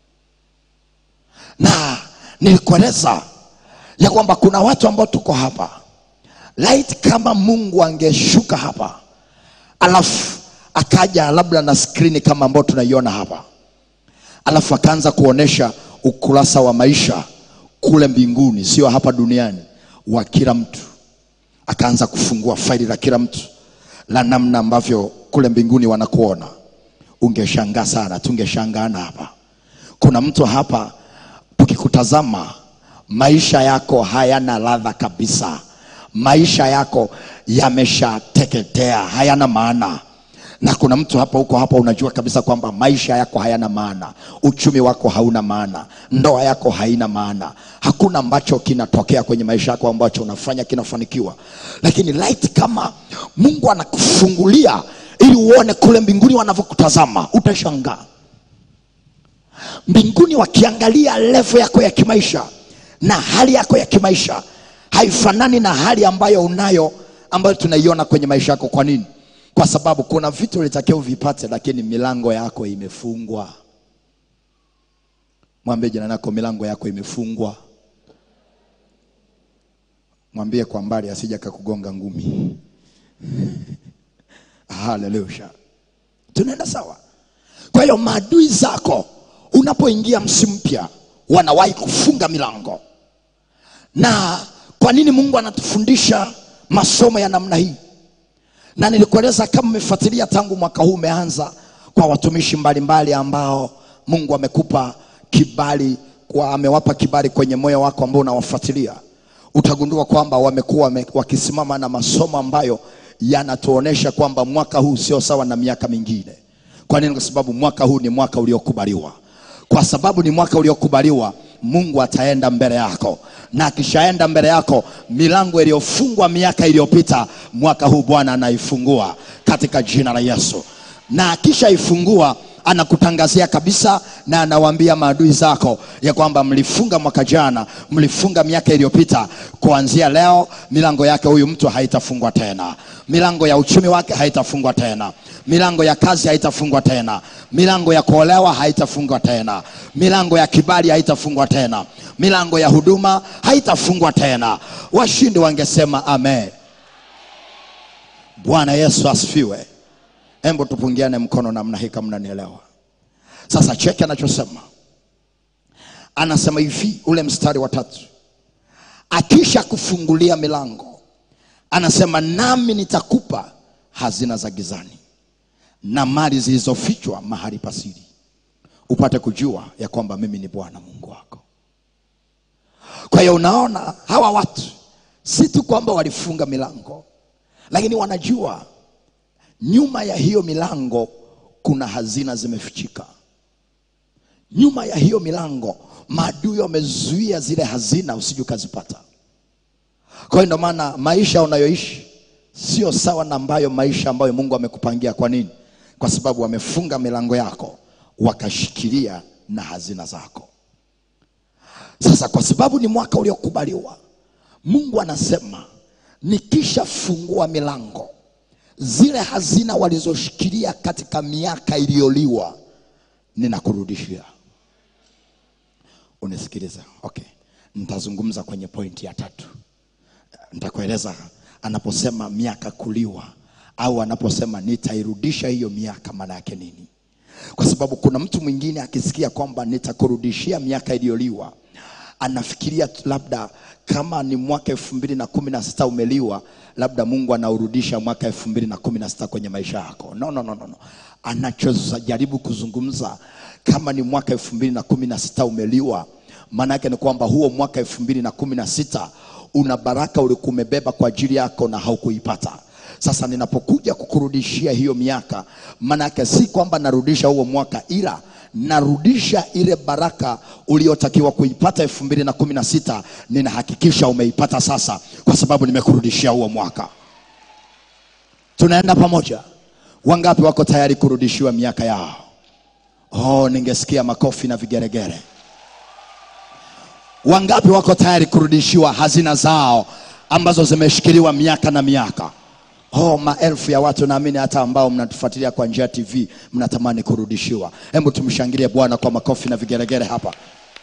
na nilikueleza ya kwamba kuna watu ambao tuko hapa light kama mungu angeshuka hapa alafu akaja labda na skrini kama ambao tunaiona hapa alafu akaanza kuonesha ukurasa wa maisha kule mbinguni sio hapa duniani wa kila mtu akaanza kufungua faili la kila mtu la namna ambavyo kule mbinguni wanakuona ungeshangaa sana tungeshangaana hapa kuna mtu hapa tukikutazama maisha yako hayana ladha kabisa maisha yako yameshateketea hayana maana na kuna mtu hapa huko hapa unajua kabisa kwamba maisha yako hayana maana uchumi wako hauna maana ndoa yako haina maana hakuna ambacho kinatokea kwenye maisha yako ambacho unafanya kinafanikiwa lakini light kama mungu anakufungulia ili uone kule mbinguni wanavyokutazama utashangaa mbinguni wakiangalia levo yako ya kimaisha na hali yako ya kimaisha haifanani na hali ambayo unayo ambayo tunaiona kwenye maisha yako kwa nini kwa sababu kuna vitu ulitakiwa uvipate lakini milango yako imefungwa mwambie jirani yako milango yako imefungwa mwambie kwa mbali asija kakugonga ngumi haleluya tunaenda sawa kwa hiyo maadui zako unapoingia msimu mpya wanawahi kufunga milango na kwa nini mungu anatufundisha masomo ya namna hii na nilikueleza kama umefuatilia tangu mwaka huu umeanza kwa watumishi mbalimbali ambao mungu amekupa kibali kwa amewapa kibali kwenye moyo wako ambao unawafuatilia utagundua kwamba wamekuwa wame- wakisimama na masomo ambayo yanatuonesha kwamba mwaka huu sio sawa na miaka mingine kwa nini kwa sababu mwaka huu ni mwaka uliokubaliwa kwa sababu ni mwaka uliokubaliwa mungu ataenda mbele yako na akishaenda mbele yako milango iliyofungwa miaka iliyopita mwaka huu bwana anaifungua katika jina la yesu na akishaifungua anakutangazia kabisa na anawaambia maadui zako ya kwamba mlifunga mwaka jana mlifunga miaka iliyopita kuanzia leo milango yake huyu mtu haitafungwa tena milango ya uchumi wake haitafungwa tena milango ya kazi haitafungwa tena milango ya kuolewa haitafungwa tena milango ya kibali haitafungwa tena milango ya huduma haitafungwa tena washindi wangesema amen bwana yesu asifiwe hembo tupungiane mkono namna hii kama mnanielewa sasa cheki anachosema anasema hivi ule mstari wa tatu akisha kufungulia milango anasema nami nitakupa hazina za gizani na mali zilizofichwa mahali pasiri upate kujua ya kwamba mimi ni bwana mungu wako kwa hiyo unaona hawa watu si tu kwamba walifunga milango lakini wanajua nyuma ya hiyo milango kuna hazina zimefichika nyuma ya hiyo milango maadui wamezuia zile hazina usije ukazipata kwa hiyo ndio maana maisha unayoishi sio sawa na ambayo maisha ambayo mungu amekupangia kwa nini kwa sababu wamefunga milango yako wakashikilia na hazina zako sasa kwa sababu ni mwaka uliokubaliwa mungu anasema nikishafungua milango zile hazina walizoshikilia katika miaka iliyoliwa ninakurudishia unisikiliza okay nitazungumza kwenye pointi ya tatu nitakueleza anaposema miaka kuliwa au anaposema nitairudisha hiyo miaka maana yake nini kwa sababu kuna mtu mwingine akisikia kwamba nitakurudishia miaka iliyoliwa anafikiria tu labda kama ni mwaka elfu mbili na kumi na sita umeliwa labda mungu anaurudisha mwaka elfu mbili na kumi na sita kwenye maisha yako no, no, no, no, no. anachojaribu kuzungumza kama ni mwaka elfu mbili na kumi na sita umeliwa maana yake ni kwamba huo mwaka elfu mbili na kumi na sita una baraka ulikuwa umebeba kwa ajili yako na haukuipata sasa ninapokuja kukurudishia hiyo miaka maana yake si kwamba narudisha huo mwaka ila narudisha ile baraka uliotakiwa kuipata elfu mbili na kumi na sita ninahakikisha umeipata sasa kwa sababu nimekurudishia huo mwaka tunaenda pamoja wangapi wako tayari kurudishiwa miaka yao oh ningesikia makofi na vigeregere wangapi wako tayari kurudishiwa hazina zao ambazo zimeshikiliwa miaka na miaka oh maelfu ya watu naamini hata ambao mnatufuatilia kwa njia ya tv mnatamani kurudishiwa hebu tumshangilie bwana kwa makofi na vigeregere hapa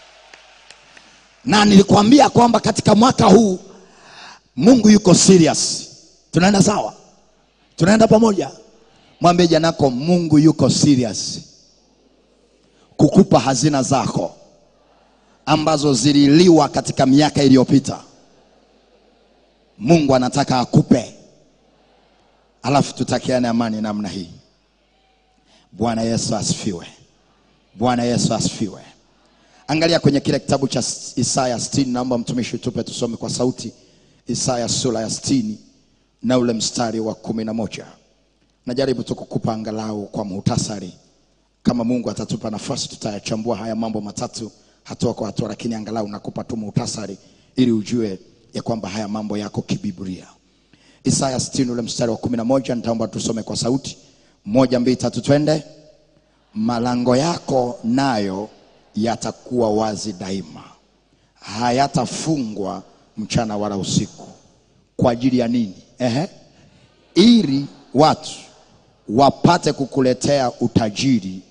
na nilikwambia kwamba katika mwaka huu mungu yuko serious tunaenda sawa tunaenda pamoja mwambie janako mungu yuko serious kukupa hazina zako ambazo zililiwa katika miaka iliyopita mungu anataka akupe alafu tutakiane amani namna hii bwana yesu asifiwe bwana yesu asifiwe angalia kwenye kile kitabu cha isaya 60 naomba mtumishi tupe tusome kwa sauti isaya sura ya 60 na ule mstari wa kumi na moja najaribu tu kukupa angalau kwa muhtasari kama mungu atatupa nafasi tutayachambua haya mambo matatu hatua kwa hatua lakini angalau nakupa tu muhtasari ili ujue ya kwamba haya mambo yako kibiblia isaya 60 ule mstari wa kumi na moja nitaomba tusome kwa sauti moja mbili tatu twende malango yako nayo yatakuwa wazi daima hayatafungwa mchana wala usiku. Kwa ajili ya nini? Ehe, ili watu wapate kukuletea utajiri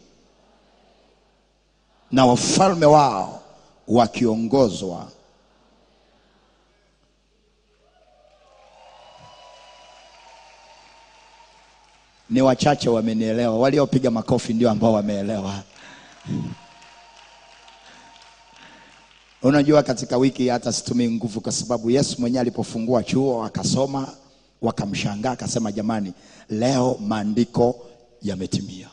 na wafalme wao wakiongozwa ni wachache wamenielewa. Waliopiga makofi ndio ambao wameelewa. Unajua, katika wiki hata situmii nguvu, kwa sababu Yesu mwenyewe alipofungua chuo akasoma, wakamshangaa, akasema jamani, leo maandiko yametimia.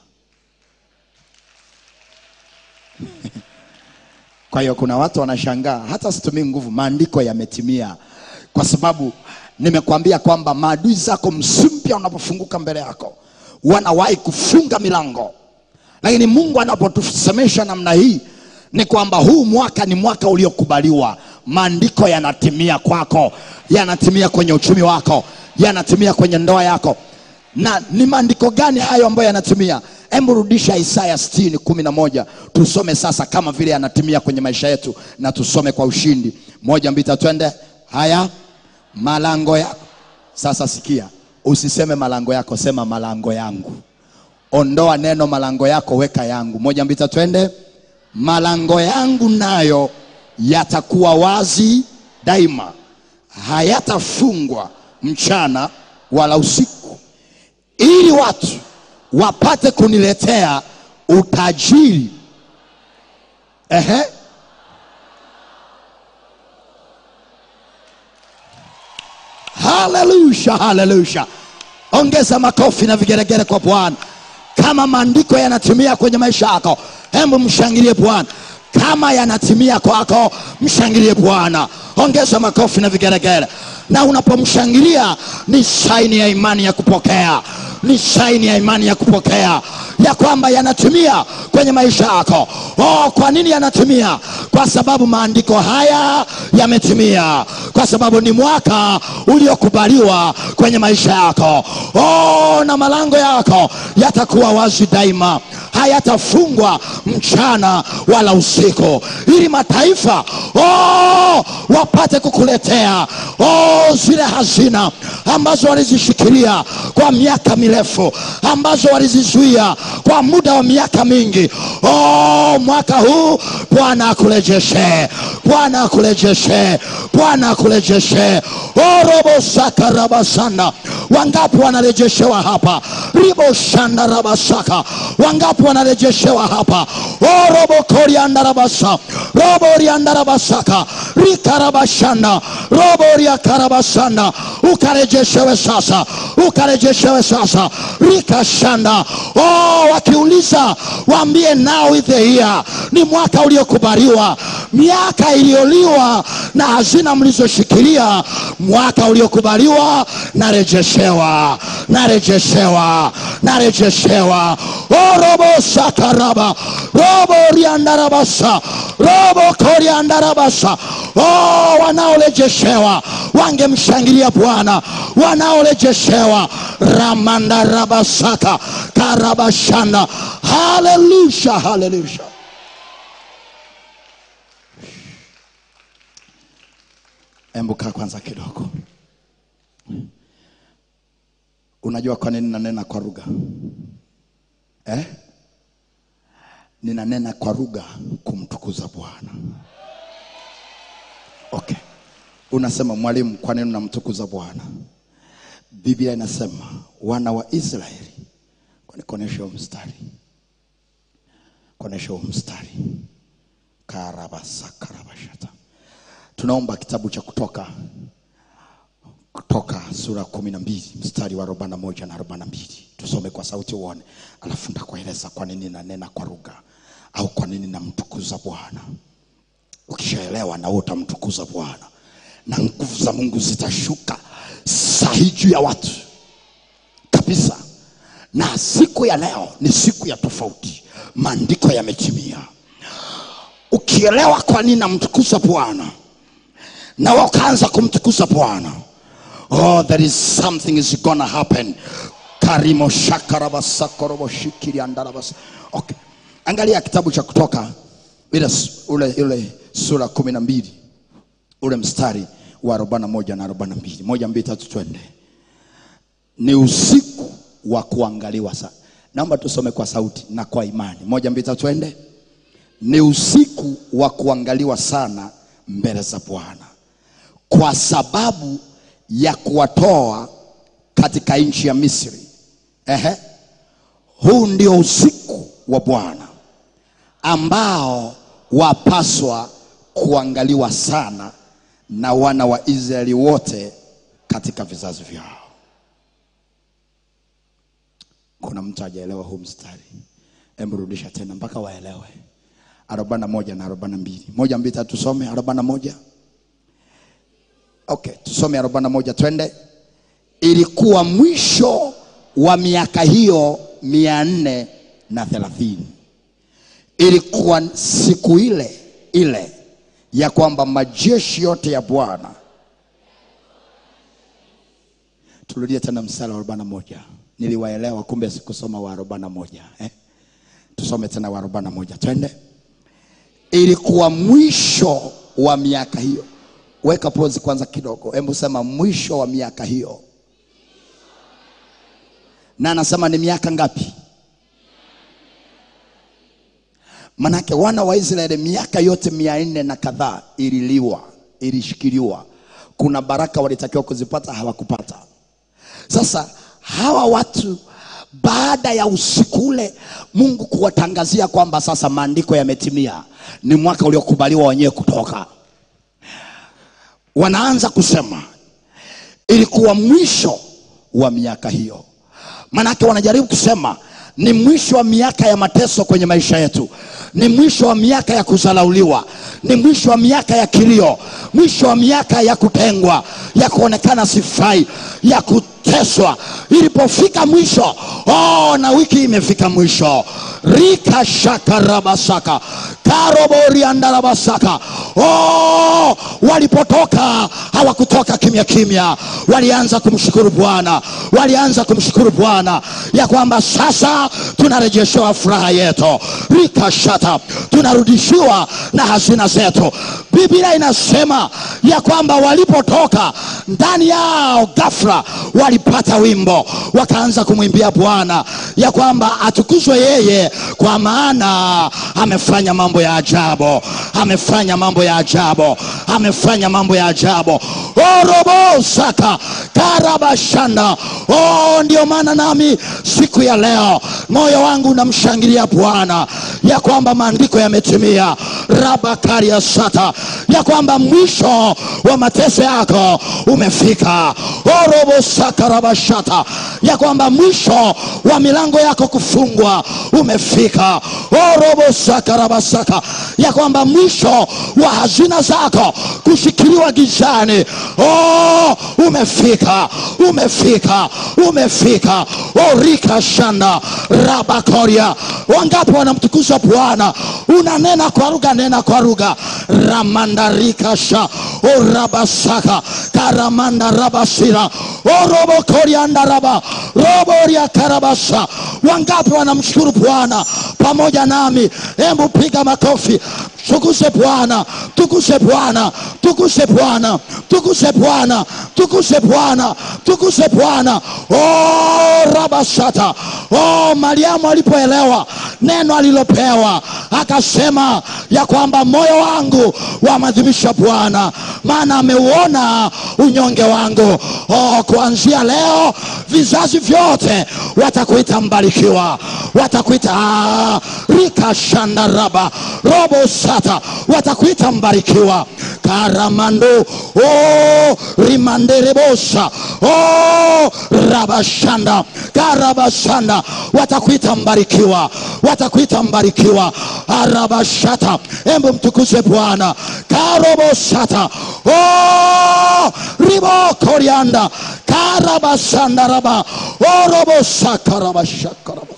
Kwa hiyo kuna watu wanashangaa, hata situmii nguvu, maandiko yametimia, kwa sababu nimekwambia kwamba maadui zako msimu mpya unapofunguka mbele yako wanawahi kufunga milango, lakini Mungu anapotusemesha namna hii ni kwamba huu mwaka ni mwaka uliokubaliwa. Maandiko yanatimia kwako, yanatimia kwenye uchumi wako, yanatimia kwenye ndoa yako. Na ni maandiko gani hayo ambayo yanatimia? Hebu rudisha Isaya 60 kumi na moja tusome sasa, kama vile yanatimia kwenye maisha yetu, na tusome kwa ushindi. Moja, mbili, tatu, twende. Haya, malango yako sasa. Sikia, usiseme malango yako, sema malango yangu. Ondoa neno malango yako, weka yangu. Moja, mbili, tatu, twende. Malango yangu nayo yatakuwa wazi daima, hayatafungwa mchana wala usiku, ili watu wapate kuniletea utajiri. Ehe, haleluya, haleluya! Ongeza makofi na vigeregere kwa Bwana. Kama maandiko yanatimia kwenye maisha yako, hebu mshangilie Bwana. Kama yanatimia kwako, mshangilie Bwana. Ongeza makofi na vigeregere, na unapomshangilia ni saini ya imani ya kupokea, ni saini ya imani ya kupokea ya kwamba yanatimia kwenye maisha yako. Oh, kwa nini yanatimia? Kwa sababu maandiko haya yametimia, kwa sababu ni mwaka uliokubaliwa kwenye maisha yako. Oh, na malango yako yatakuwa wazi daima, hayatafungwa mchana wala usiku, ili mataifa oh, wapate kukuletea oh, zile hazina ambazo walizishikilia kwa miaka mirefu, ambazo walizizuia kwa muda wa miaka mingi. Oh, mwaka huu Bwana akurejeshe, Bwana akurejeshe, Bwana akurejeshe. Oh, robo saka rabasanda, wangapi wanarejeshewa hapa? ribo shanda rabasaka, wangapi wanarejeshewa hapa? Oh, robo korianda rabasa, robo rianda rabasaka, rikarabashanda, robo riakarabasanda, ukarejeshewe sasa, ukarejeshewe sasa, rikashanda. Oh, wakiuliza waambie now is the year, ni mwaka uliokubaliwa, miaka iliyoliwa na hazina mlizoshikilia, mwaka uliokubaliwa, narejeshewa, narejeshewa, narejeshewa. Oh, robo sakaraba, robo riandarabasa, robo koriandarabasa. Oh, wanaorejeshewa wangemshangilia Bwana, wanaorejeshewa ramandarabasaka karabashanda. Haleluya, haleluya. Embuka kwanza kidogo. Unajua kwa nini nanena kwa lugha eh? Ninanena kwa lugha kumtukuza Bwana. Okay, unasema mwalimu, kwa nini unamtukuza Bwana? Biblia inasema wana wa Israeli, kwani konesha huo mstari, konesha huo mstari karabasakarabashata. Tunaomba kitabu cha Kutoka, Kutoka sura kumi na mbili mstari wa arobaini na moja na arobaini na mbili tusome kwa sauti uone, alafu nitakueleza kwa nini nanena kwa lugha au kwa nini namtukuza Bwana. Ukishaelewa na wewe utamtukuza Bwana na nguvu za Mungu zitashuka sahi juu ya watu kabisa. Na siku ya leo ni siku ya tofauti, maandiko yametimia. Ukielewa kwa nini namtukuza Bwana na wewe ukaanza kumtukuza Bwana, oh, there is something is gonna happen. karimo shakarabasakorobo shikiri andarabas. Okay, angalia kitabu cha Kutoka ile, ule, ule sura kumi na mbili ule mstari wa arobaini na moja na arobaini na mbili moja mbili tatu twende ni usiku wa kuangaliwa sana naomba tusome kwa sauti na kwa imani moja mbili tatu twende ni usiku wa kuangaliwa sana mbele za bwana kwa sababu ya kuwatoa katika nchi ya misri Ehe. huu ndio usiku wa bwana ambao wapaswa kuangaliwa sana na wana wa israeli wote katika vizazi vyao kuna mtu hajaelewa huu mstari hebu rudisha tena mpaka waelewe arobaini na moja na arobaini na mbili moja mbili tatu tusome arobaini na moja okay tusome arobaini na moja twende ilikuwa mwisho wa miaka hiyo mia nne na thelathini ilikuwa siku ile ile ya kwamba majeshi yote ya bwana turudie tena mstari wa arobaini na moja niliwaelewa kumbe sikusoma wa arobaini na moja eh? tusome tena wa arobaini na moja twende ilikuwa mwisho wa miaka hiyo weka pozi kwanza kidogo hebu sema mwisho wa miaka hiyo na anasema ni miaka ngapi manake wana wa israeli miaka yote mia nne na kadhaa ililiwa ilishikiliwa kuna baraka walitakiwa kuzipata hawakupata sasa hawa watu baada ya usiku ule mungu kuwatangazia kwamba sasa maandiko yametimia ni mwaka uliokubaliwa wenyewe kutoka wanaanza kusema ilikuwa mwisho wa miaka hiyo manake wanajaribu kusema ni mwisho wa miaka ya mateso kwenye maisha yetu ni mwisho wa miaka ya kuzalauliwa ni mwisho wa miaka ya kilio mwisho wa miaka ya kutengwa ya kuonekana sifai ya kuteswa ilipofika mwisho oh, na wiki imefika mwisho rika shakarabasaka karoboriandarabasaka oh, walipotoka hawakutoka kimya kimya walianza kumshukuru bwana walianza kumshukuru bwana ya kwamba sasa tunarejeshewa furaha yetu rikashata tunarudishiwa na hazina zetu biblia inasema ya kwamba walipotoka ndani yao ghafla walipata wimbo wakaanza kumwimbia bwana ya kwamba atukuzwe yeye kwa maana amefanya mambo ya ajabu amefanya mambo ya ajabu amefanya mambo ya ajabu orobosaka karabashanda oh, ndio maana nami siku ya leo moyo wangu unamshangilia bwana ya kwamba maandiko yametimia rabakaria sata ya kwamba mwisho wa mateso yako umefika orobosakarabashata ya kwamba mwisho wa milango yako kufungwa umefika orobosakarabasaka ya kwamba mwisho wa hazina zako kushikiliwa gizani oh, umefika umefika umefika orika shanda rabakoria wangapi wanamtukuza bwana unanena kwa lugha nena kwa lugha ramandarikasha orabasaka karamanda rabasira orobokoriandaraba roboria karabasa wangapi wanamshukuru bwana pamoja nami hebu piga makofi tukuse bwana tukuse bwana tukuse bwana tukuse bwana tukuse bwana tukuse bwana oh, rabasata oh, mariamu alipoelewa neno alilopewa akasema ya kwamba moyo wangu wamadhimisha bwana maana ameuona unyonge wangu oh, kuanzia leo vizazi vyote watakuita mbarikiwa watakuita ah, rikashandaraba robo sata watakuita mbarikiwa karamando oh, rimanderebosa oh, rabashanda karabashanda watakuita mbarikiwa watakuita mbarikiwa arabashata embu mtukuze bwana karobosata oh, ribokorianda karabasandaraba orobosakarabashakarabas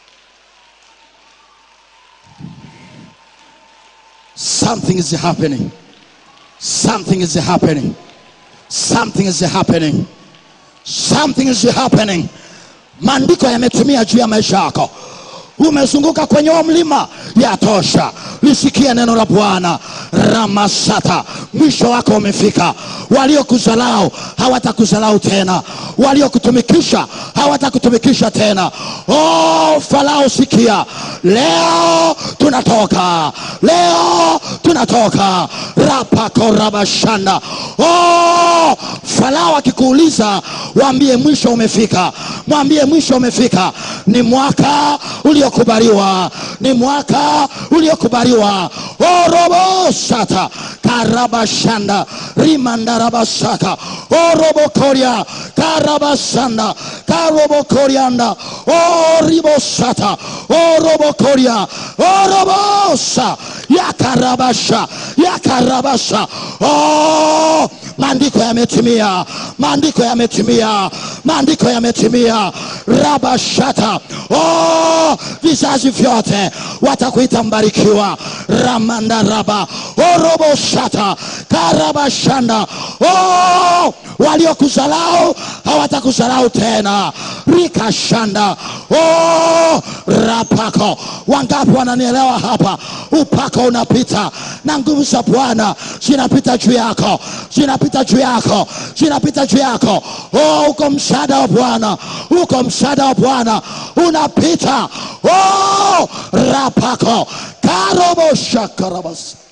something is happening something is happening something is happening something is happening maandiko yametumia juu ya maisha yako umezunguka kwenye huo mlima yatosha lisikie neno la bwana ramasata mwisho wako umefika. Waliokuzalau hawatakuzalau tena, waliokutumikisha hawatakutumikisha tena. Oh, Farao, sikia, leo tunatoka, leo tunatoka rapakorabashanda. Oh, Farao akikuuliza, waambie mwisho umefika, mwambie mwisho umefika. Ni mwaka uliokubaliwa, ni mwaka uliokubaliwa. orobosata karabashanda rimandarabasaka orobokoria karabasanda karobokorianda oribosata orobokoria orobosa yakarabasha yakarabasha oh, maandiko yametimia maandiko yametimia maandiko yametimia rabashata oh, vizazi vyote watakuita mbarikiwa ramandaraba oroboshata karabashanda oh, waliokuzalau hawatakuzalau tena rikashanda oh, rapako wangapi wananielewa hapa upako unapita na nguvu za bwana zinapita juu yako zinapita juu yako zinapita juu yako oh, uko msaada wa bwana uko msaada wa bwana unapita oh, rapako karoboshakarabas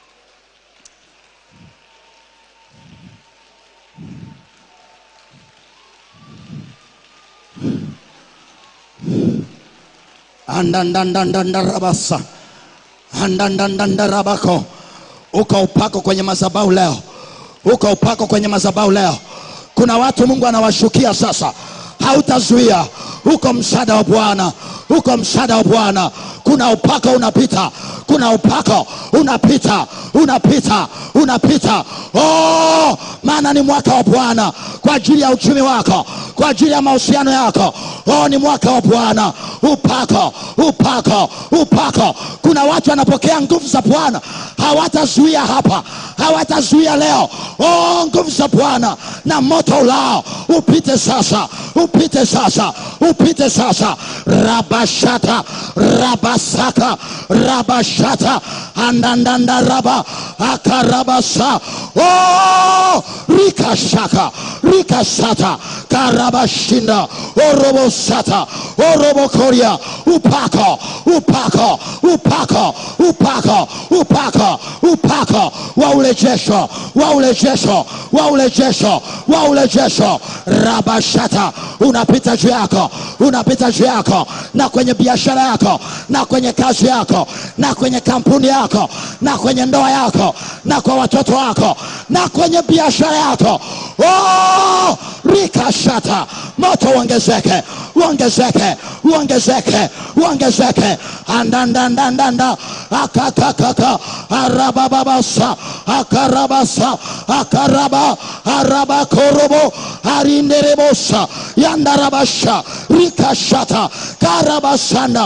andandandandarabasa andandandandarabako uko upako kwenye madhabahu leo uko upako kwenye madhabahu leo kuna watu mungu anawashukia sasa hautazuia uko msaada wa bwana uko msaada wa bwana kuna upako unapita kuna upako unapita unapita unapita oh, maana ni mwaka wa bwana kwa ajili ya uchumi wako kwa ajili ya mahusiano yako oh, ni mwaka wa bwana upako upako upako kuna watu wanapokea nguvu za bwana hawatazuia hapa hawatazuia leo oh, nguvu za bwana na moto ulao upite sasa upite sasa upite sasa rabashata rabasaka rabashata andandandaraba akarabasa oh, rikashaka rikasata karabashinda orobosata orobokoria upako upako upako upako upako upako wa urejesho wa urejesho wa urejesho wa urejesho rabashata unapita juu yako unapita juu yako na kwenye biashara yako na kwenye kazi yako na kwenye kampuni yako na kwenye ndoa yako na kwa watoto wako na kwenye biashara yako oh, rikashata moto uongezeke uongezeke uongezeke uongezeke andandandandanda akakakaka arabababasa akarabasa akaraba arabakorobo arinderebosa yandarabasha rikashata karabasanda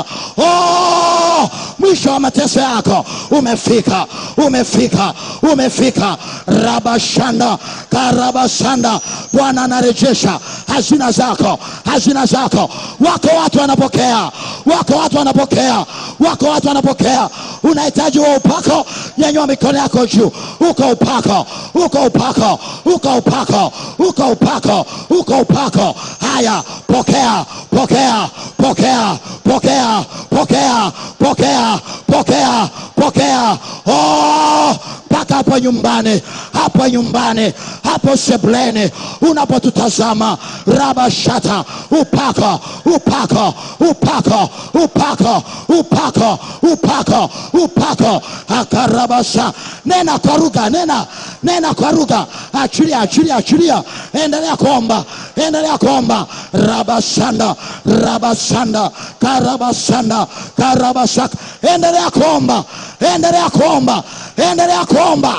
oh, mwisho wa mateso yako umefika umefika umefika rabashanda karabasanda bwana anarejesha hazina zako hazina zako wako watu wanapokea wako watu wanapokea wako watu wanapokea unahitaji wa upako nyanyua mikono yako juu uko upako uko upako uko upako uko upako uko upako haya pokea pokea pokea pokea pokea pokea pokea pokea oh, mpaka hapo nyumbani hapo nyumbani hapo sebleni unapotutazama rabashata upako upako upako upako upako upako upako akarabasha nena kwa lugha nena nena kwa lugha achilia achilia achilia endelea kuomba endelea kuomba rabasanda rabasanda karabasanda karabasaka endelea kuomba endelea kuomba endelea kuomba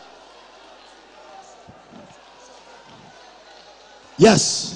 yes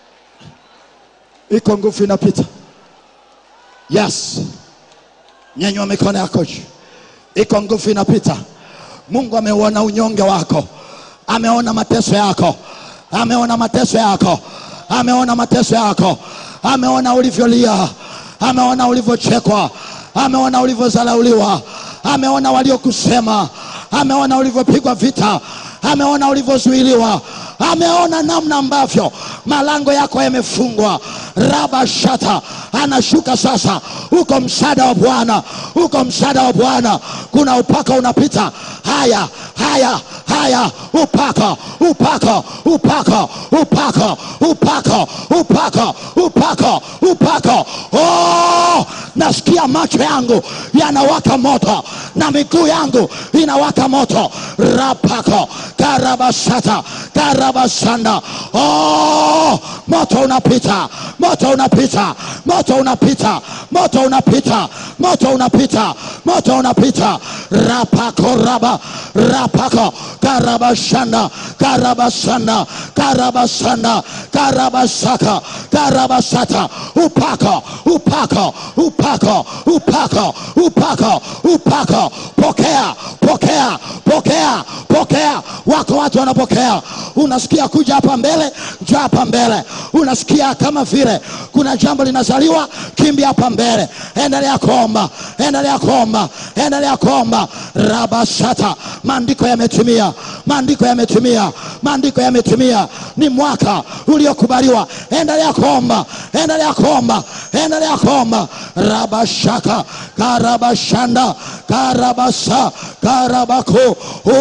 iko nguvu inapita yes nyanyua mikono yako juu iko nguvu inapita mungu ameuona unyonge wako ameona mateso yako ameona mateso yako ameona mateso yako ameona ulivyolia ameona ulivyochekwa ameona ulivyozalauliwa ameona waliokusema ameona ulivyopigwa vita, ameona ulivyozuiliwa, ameona namna ambavyo malango yako yamefungwa. Raba shata anashuka sasa, uko msaada wa Bwana, uko msaada wa Bwana. Kuna upaka unapita. Haya, haya, haya, upaka, upaka, upaka, upaka, upaka, upaka, upaka, upaka. Oh, nasikia macho yangu yanawaka moto na miguu yangu inawaka moto. Rapako karabasata karabasanda. Oh, moto unapita, moto unapita, moto unapita, moto unapita, moto unapita, moto unapita. Rapako raba rapako karabashanda karabasanda karabasanda karabasaka karabasata upako upako upako upako upako upako pokea pokea pokea pokea wako watu wanapokea unasikia kuja hapa mbele njoo hapa mbele unasikia kama vile kuna jambo linazaliwa kimbia hapa mbele endelea kuomba endelea kuomba endelea kuomba rabashata maandiko yametimia maandiko yametimia maandiko yametimia ni mwaka uliokubaliwa endelea kuomba endelea kuomba endelea kuomba rabashaka karabashanda karabasa karabako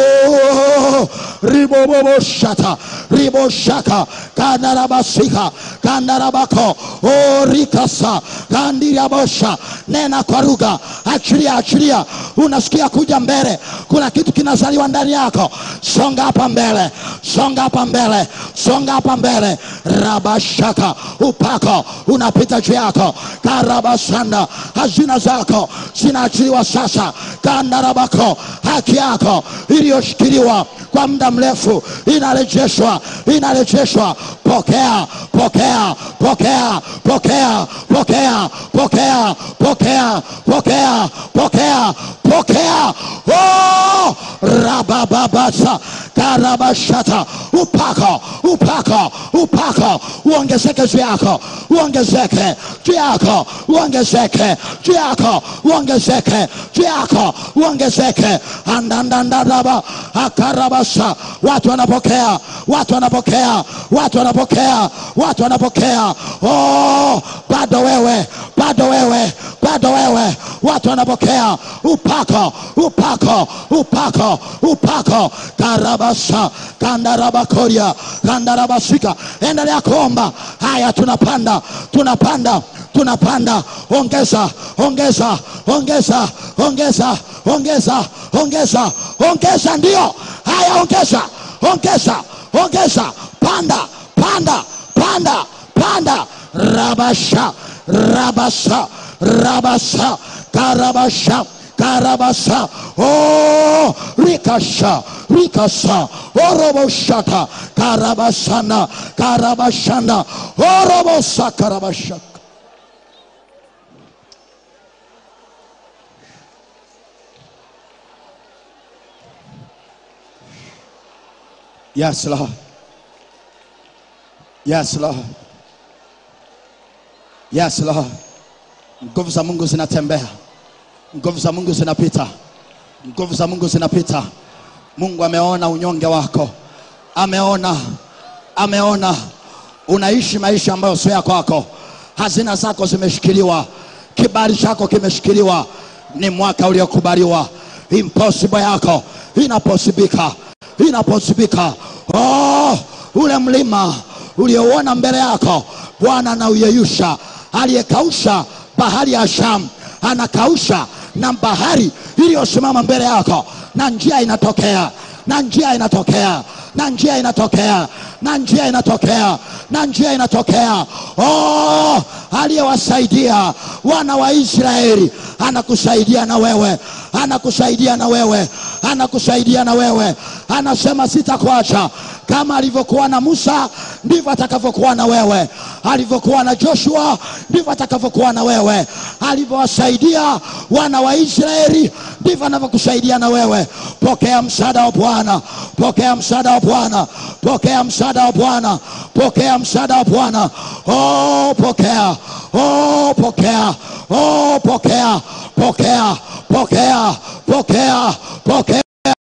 oh, riboboboshata riboshaka kandarabasika kandarabako oh, rikasa kandirabosha nena kwa lugha achilia achilia unasikia kuja mbele kuna kitu kinazaliwa ndani yako songa hapa mbele songa hapa mbele songa hapa mbele rabashaka upako unapita juu yako karabasanda hazina zako zinaachiliwa sasa kandarabako haki yako iliyoshikiliwa kwa muda mrefu inarejeshwa inarejeshwa pokea pokea pokea pokea pokea pokea pokea pokea pokea pokea oh! rabababasa karabashata upako upako upako uongezeke juu yako uongezeke juu yako uongezeke juu yako uongezeke juu yako uongezeke andandandadaba akarabasa watu wanapokea watu wanapokea watu wanapokea watu wanapokea oh, bado wewe bado wewe bado wewe watu wanapokea upako upako upako upako karabasa kandarabakoria kandarabasika endelea kuomba haya tunapanda tunapanda tunapanda ongeza ongeza ongeza ongeza ongeza ongeza ongeza ndio haya ongeza ongeza ongeza panda panda panda panda rabasha rabasa rabasa karabasha karabasa oh rikasha rikasa oroboshata karabasana karabashanda orobosa karabashaka Yes, Lord. Yes, Lord. Yes, Lord. Nguvu za Mungu zinatembea, nguvu za Mungu zinapita, nguvu za Mungu zinapita. Mungu ameona unyonge wako, ameona, ameona unaishi maisha ambayo sio ya kwako, hazina zako zimeshikiliwa, kibali chako kimeshikiliwa. Ni mwaka uliokubaliwa, impossible yako inaposibika, inaposibika. Oh, ule mlima uliouona mbele yako Bwana anauyeyusha. Aliyekausha bahari ya Shamu anakausha na bahari iliyosimama mbele yako, na njia inatokea, na njia inatokea, na njia inatokea, na njia inatokea, na njia inatokea. Oh, aliyewasaidia wana wa Israeli anakusaidia na wewe, anakusaidia na wewe, anakusaidia na wewe. Anasema sitakuacha kama alivyokuwa na Musa ndivyo atakavyokuwa na wewe, alivyokuwa na Joshua ndivyo atakavyokuwa na wewe, alivyowasaidia wana wa Israeli ndivyo anavyokusaidia na wewe. Pokea msaada wa Bwana, pokea msaada wa Bwana, pokea msaada wa Bwana, pokea msaada wa Bwana. Oh, pokea, oh, pokea, oh, pokea, pokea, pokea, pokea, pokea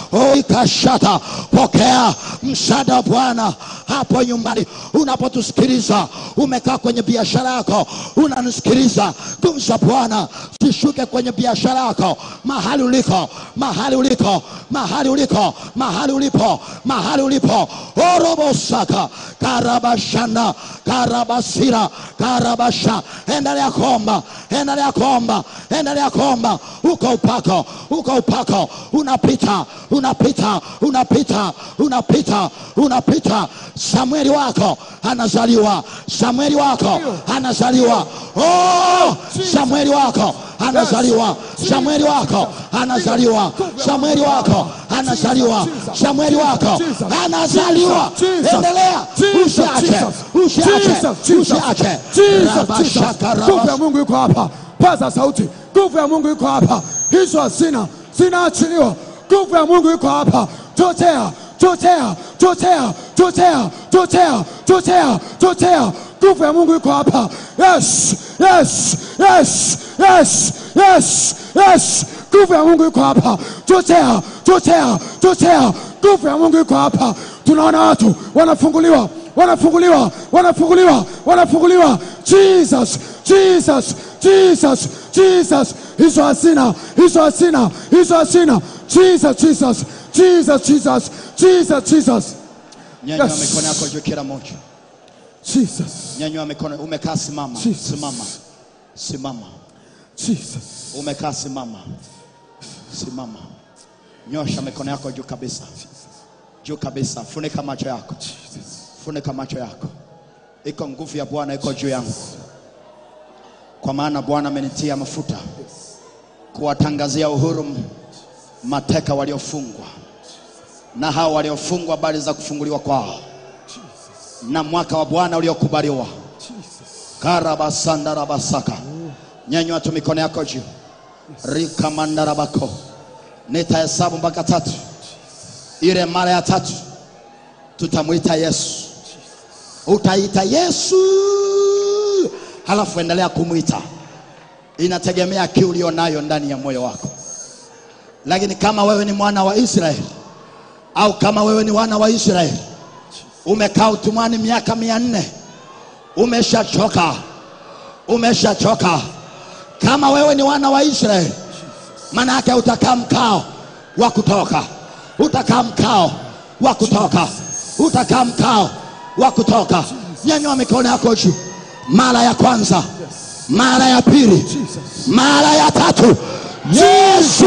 oikashata pokea msaada wa bwana hapo nyumbani unapotusikiliza umekaa kwenye biashara yako unanisikiliza nguvu za bwana zishuke kwenye biashara yako mahali uliko mahali uliko mahali uliko mahali ulipo mahali ulipo orobosaka karabashana karabasira karabasha endelea kuomba endelea kuomba endelea kuomba uko upako uko upako unapita unapita unapita unapita unapita samueli wako anazaliwa samueli wako anazaliwa oh, samueli wako anazaliwa samueli wako anazaliwa samueli wako anazaliwa samueli wako anazaliwa endelea usiache usiache usiache rabashaka nguvu ya rabashaka mungu iko hapa paza sauti nguvu ya mungu iko hapa hizo hazina zinaachiliwa nguvu ya mungu iko hapa chochea chochea chochea chochea chochea chochea chochea nguvu ya mungu iko hapa yes yes yes yes yes yes nguvu ya mungu iko hapa chochea chochea chochea nguvu ya mungu iko hapa tunaona watu wanafunguliwa wanafunguliwa wanafunguliwa wanafunguliwa jesus jesus jesus jesus hizo hasina hizo hasina hizo hasina jesus jesus jesus jesus jesus jesus nyanyua Yes. mikono yako juu kila moja jesus nyanyua mikono umekaa simama Jesus. simama simama jesus umekaa simama simama nyosha mikono yako juu kabisa juu kabisa funika macho yako funika macho yako iko nguvu ya bwana iko juu yangu kwa maana bwana amenitia mafuta kuwatangazia uhuru m- mateka waliofungwa na hao waliofungwa habari za kufunguliwa kwao na mwaka wa bwana uliokubaliwa karabasandarabasaka nyanyua tu mikono yako juu rikamandarabako nitahesabu mpaka tatu ile mara ya tatu tutamwita yesu utaita yesu halafu endelea kumwita inategemea kiu ulio nayo ndani ya moyo wako lakini kama wewe ni mwana wa israeli au kama wewe ni wana wa israeli umekaa utumwani miaka mia nne umeshachoka umeshachoka kama wewe ni wana wa israeli maana yake utakaa mkao wa kutoka utakaa mkao wa kutoka utakaa mkao wa kutoka nyanyua mikono yako juu mara ya kwanza mara ya pili mara ya tatu yesu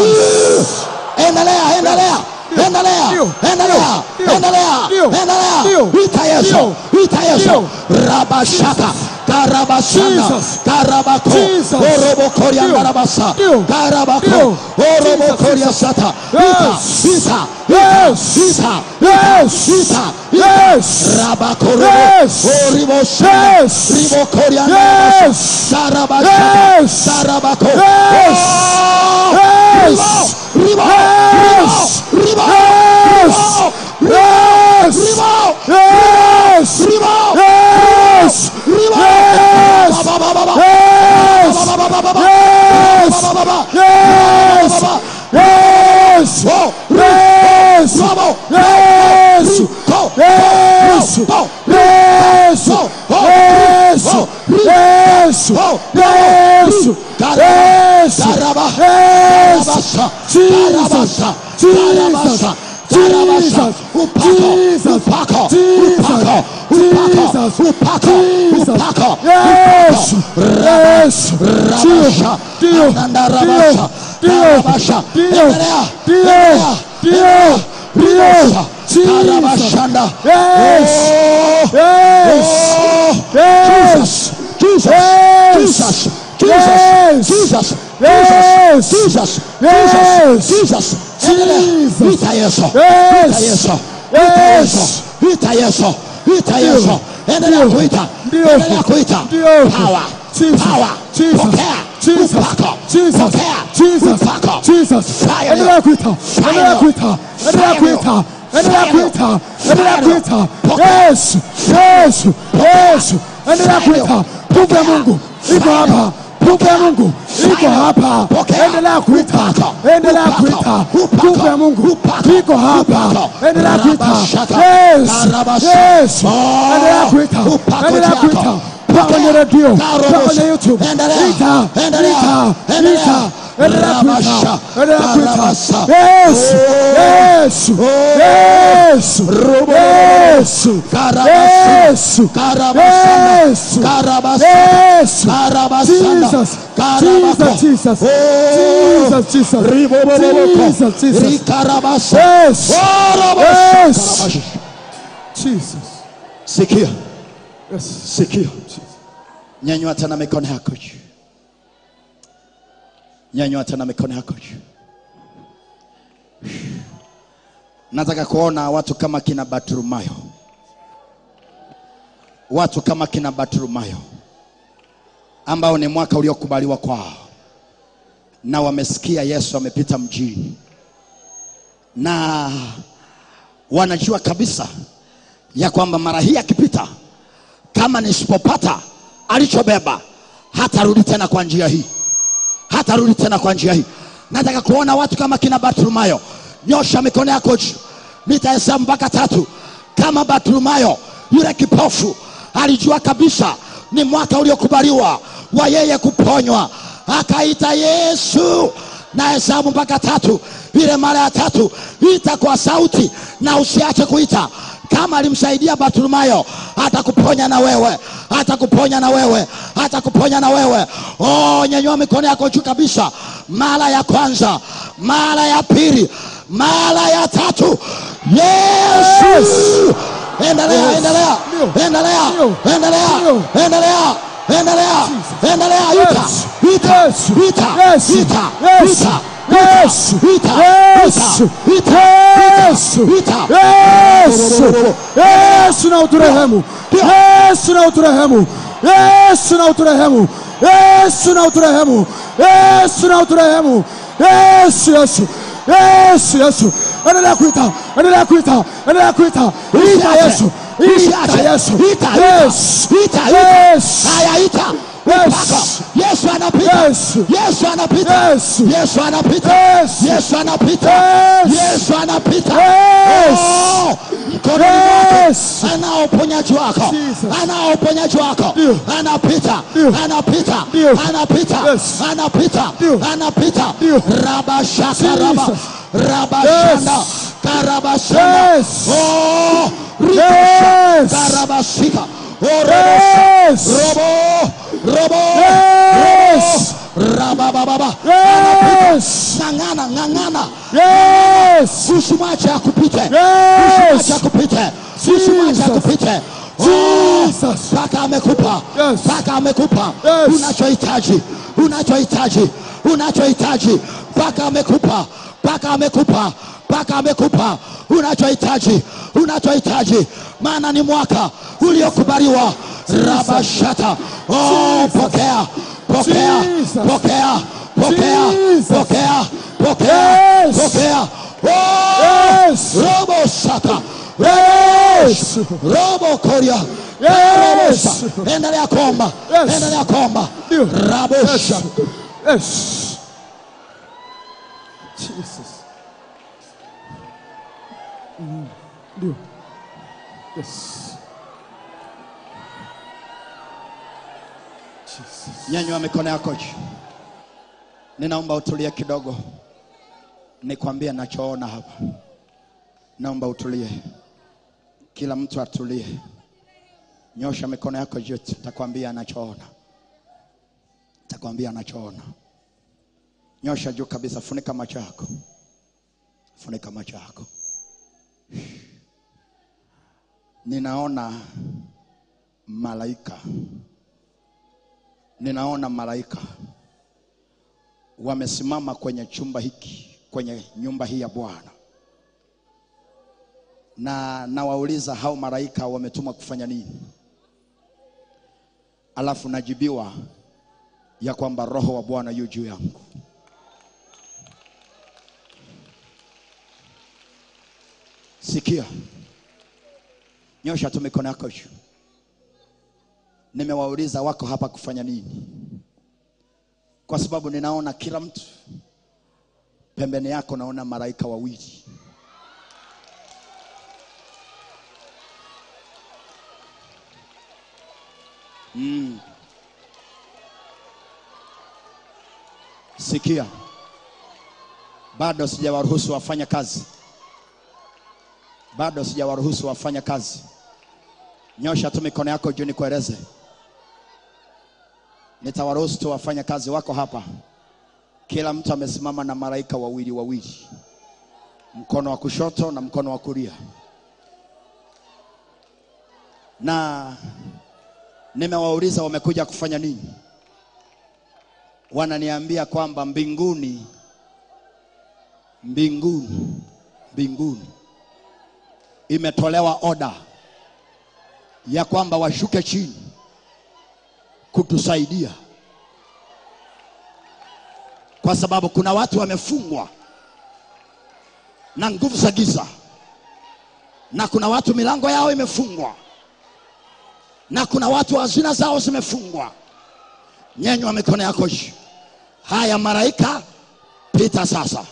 endelea endelea endelea Ndio, endelea ndio, endelea ndio, endelea ndio, ita yesu ndio, ita yesu ndio. rabashaka karabasana Jesus. karabako Jesus. orobokoria Ndio. ndarabasa Ndio. karabako Ndio. orobokoria Jesus. sata Yes. ita ita Yes. ita Yes. ita Yes. rabakoro Yes. oribosana Yes. ribokoria Yes. sarabashaka Yes. sarabako Yes. Oh! Yes. ribo Yes. ribo ribo Yes. Yes. ribo Yes. ribo Yes. ribo Yes. Ba, ba, ba, ba, ba. Yes. Ba, ba, ba, ba, ba. Yes. Ba, ba, ba, ba. Yes. Ba, ba, ba. Yes. Oh, Yes. Bravo. Yes. Go. Yes. Go. Yes. Go. Go. Yes. Go. Yes. Go. Yes. Yes. Karaba. Yes. Karabasha. Jesus. Karabasha. Jesus. Karabasha. Karabasha. Jesus. Upako. Jesus. Upako. Jesus. Upako. Jesus. Upako. Jesus. Upako. Yes. Yes. Rabasha. Dio. Ananda Dio. rabasha. Dio. Karabasha. Dio. Endelea. Dio. Endelea. Dio. Endelea. Dio. Ribosha. Jesus. Karabashanda. Yes. Oh. Yes. Oh. Yes. Jesus. Yes. Jesus. Yes. Jesus. Yes. Jesus. Yes. Jesus. Endelea. Jesus. Ita Yesu. Yes. Ita Yesu. Yes. Ita Yesu. Ita Yesu. Endelea Ndio. kuita. Ndio. Endelea kuita. Ndio. Power. Jesus. Power. Jesus. Pokea. Jesus. Upako. Jesus. Pokea. Jesus. Upako. Jesus. Fire Endelea leo. kuita. Endelea leo. kuita. Endelea Fire kuita. leo. Endelea Fire leo. kuita. Endelea Fire leo. kuita. Pokea. Yes. Yes. Yes. Endelea Fire leo. kuita. Nguvu ya Mungu iko hapa. nguvu ya Mungu iko hapa. Pokea. Endelea kuita, Upako. endelea Upako. kuita, Upako. nguvu ya Mungu Upako. iko hapa. Upako. Endelea kuita, Rabashaka. yes, Karabasha. yes, Oh. endelea kuita, Upako endelea chako. kuita kwa kwenye redio, Karobosha. kwa kwenye YouTube, Endelea. ita, Endelea. ita, Endelea. ita, endelea Rabasha. kuita, endelea kuita, Karabasa. yes, Oh. yes, Oh. yes, Rubo. yes, Karabasa. yes, Karabasana. yes, Karabasa. yes, Karabasana. Jesus, Karabako. Jesus, Jesus, Oh. Jesus, Jesus, Riboboboboko. Jesus, Jesus, Rikarabasa. yes, Oh, Rabasha. yes, Karabasha. Jesus, Sikia, yes, sikia. Nyanyua tena mikono yako juu. Nyanyua tena mikono yako juu. Nataka kuona watu kama kina Bartimayo, watu kama kina Bartimayo ambao ni mwaka uliokubaliwa kwao, na wamesikia Yesu amepita mjini, na wanajua kabisa ya kwamba mara hii akipita, kama nisipopata alichobeba, hatarudi tena kwa njia hii, hatarudi tena kwa njia hii. Nataka kuona watu kama kina Bartimayo. Nyosha mikono yako juu, nitahesabu mpaka tatu. Kama Bartimayo yule kipofu alijua kabisa ni mwaka uliokubaliwa wa yeye kuponywa, akaita Yesu na hesabu mpaka tatu. Ile mara ya tatu ita kwa sauti na usiache kuita. Kama alimsaidia Bartimayo, atakuponya na wewe, atakuponya na wewe, atakuponya na wewe. Oh, nyanyua mikono yako juu kabisa. Mara ya kwanza, mara ya pili, mara ya tatu. Yesu, endelea, endelea, endelea, endelea, endelea, endelea, endelea, ita, ita, Yes. ita, Yes. ita, Yes. ita, Yes. ita, Yes. ita, ita, Yes. ita. Yes. Yesu na uturehemu. Yesu na uturehemu. Yesu na uturehemu. Yesu na uturehemu. Yesu na uturehemu. Yesu Yesu. Yesu Yesu. Endelea kuita. Endelea kuita. Endelea kuita. Ita Yesu. Ita Yesu. Ita, ita, Yes. ita, ita. Yes. Haya, ita. Yes. Mpaka. Yesu anapita. Yes. Yesu anapita. Yes. Yesu anapita. Yes. Yesu anapita. Yes. Yesu anapita. Yes. Oh, mkononi mwake Yes. anao uponyaji wako. Jesus. Anao uponyaji wako. Ndio. Anapita. Ndio. Anapita. Ndio. Anapita. Yes. Anapita. Ndio. Anapita. Ndio. Rabashaka raba. Jesus. Rabashanda. Yes. Karabashanda. Yes. Oh, Yes. Karabashika. Oh, Yes. Robo. Robo. Yes. Robo. Rabababa. Yes. Ng'ang'ana, ng'ang'ana. Yes. Usimwache akupite. Yes. Usimwache akupite. Usimwache Jesus. akupite. Oh, Jesus. Mpaka amekupa. Yes. Mpaka amekupa. Yes. Unachohitaji. Unachohitaji. Unachohitaji. Mpaka amekupa. Mpaka amekupa. Mpaka amekupa. Unachohitaji. Unachohitaji. Maana ni mwaka uliokubaliwa. Rabashata. Oh, pokea. Pokea. Jesus. Pokea. Pokea. Jesus. Pokea. Pokea. Yes. Pokea. Oh, Yes. Robo shaka. Yes. Robo koria. Yes. Robo Endelea kuomba. Yes. Endelea kuomba. Ndio. Rabo Yes. shaka. Yes. Jesus. Mm. Ndio. Yes. Jesus. Nyanyua mikono yako juu. Ninaomba utulie kidogo, nikwambie nachoona hapa. Naomba utulie, kila mtu atulie. Nyosha mikono yako juu, takwambia anachoona, takwambia anachoona. Nyosha juu kabisa, funika macho yako, funika macho yako. Ninaona malaika ninaona malaika wamesimama kwenye chumba hiki, kwenye nyumba hii ya Bwana, na nawauliza hao malaika wametumwa kufanya nini? Alafu najibiwa ya kwamba roho wa Bwana yu juu yangu. Sikia, nyosha tu mikono yako juu. Nimewauliza wako hapa kufanya nini? kwa sababu ninaona kila mtu pembeni yako, naona malaika wawili. Sikia, bado sijawaruhusu wafanya kazi, bado sijawaruhusu wafanya kazi. Nyosha tu mikono yako juu nikueleze. Nitawaruhusu tu wafanya kazi wako hapa. Kila mtu amesimama na malaika wawili wawili, mkono wa kushoto na mkono wa kulia, na nimewauliza wamekuja kufanya nini. Wananiambia kwamba mbinguni, mbinguni, mbinguni imetolewa oda ya kwamba washuke chini kutusaidia, kwa sababu kuna watu wamefungwa na nguvu za giza, na kuna watu milango yao imefungwa, na kuna watu hazina zao zimefungwa. Nyenywa mikono yako juu. Haya, malaika, pita sasa.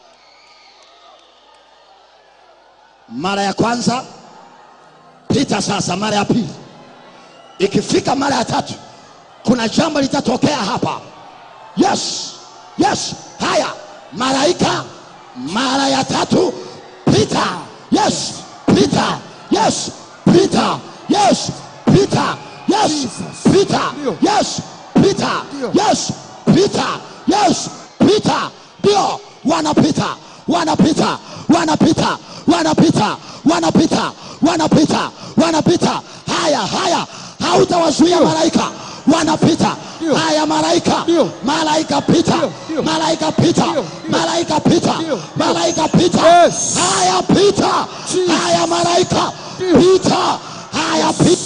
Mara ya kwanza pita sasa, mara ya pili. Ikifika mara ya tatu, kuna jambo litatokea hapa. Yes, yes. Haya, malaika, mara ya tatu pita. Yes, pita. Yes, pita. Yes, pita. Yes, pita. Yes, pita. Yes, pita. Yes, pita. Ndio wanapita, wanapita, wanapita, wanapita, wanapita, wanapita, wanapita. Haya, haya, hautawazuia malaika, wanapita. Ndio. Haya, malaika, Ndio. malaika pita, Ndio, ndio. malaika pita, Ndio, ndio. malaika pita, Ndio, ndio. malaika pita. Yes. Haya, pita. Jesus. Haya, malaika Ndio. pita. Haya, pita.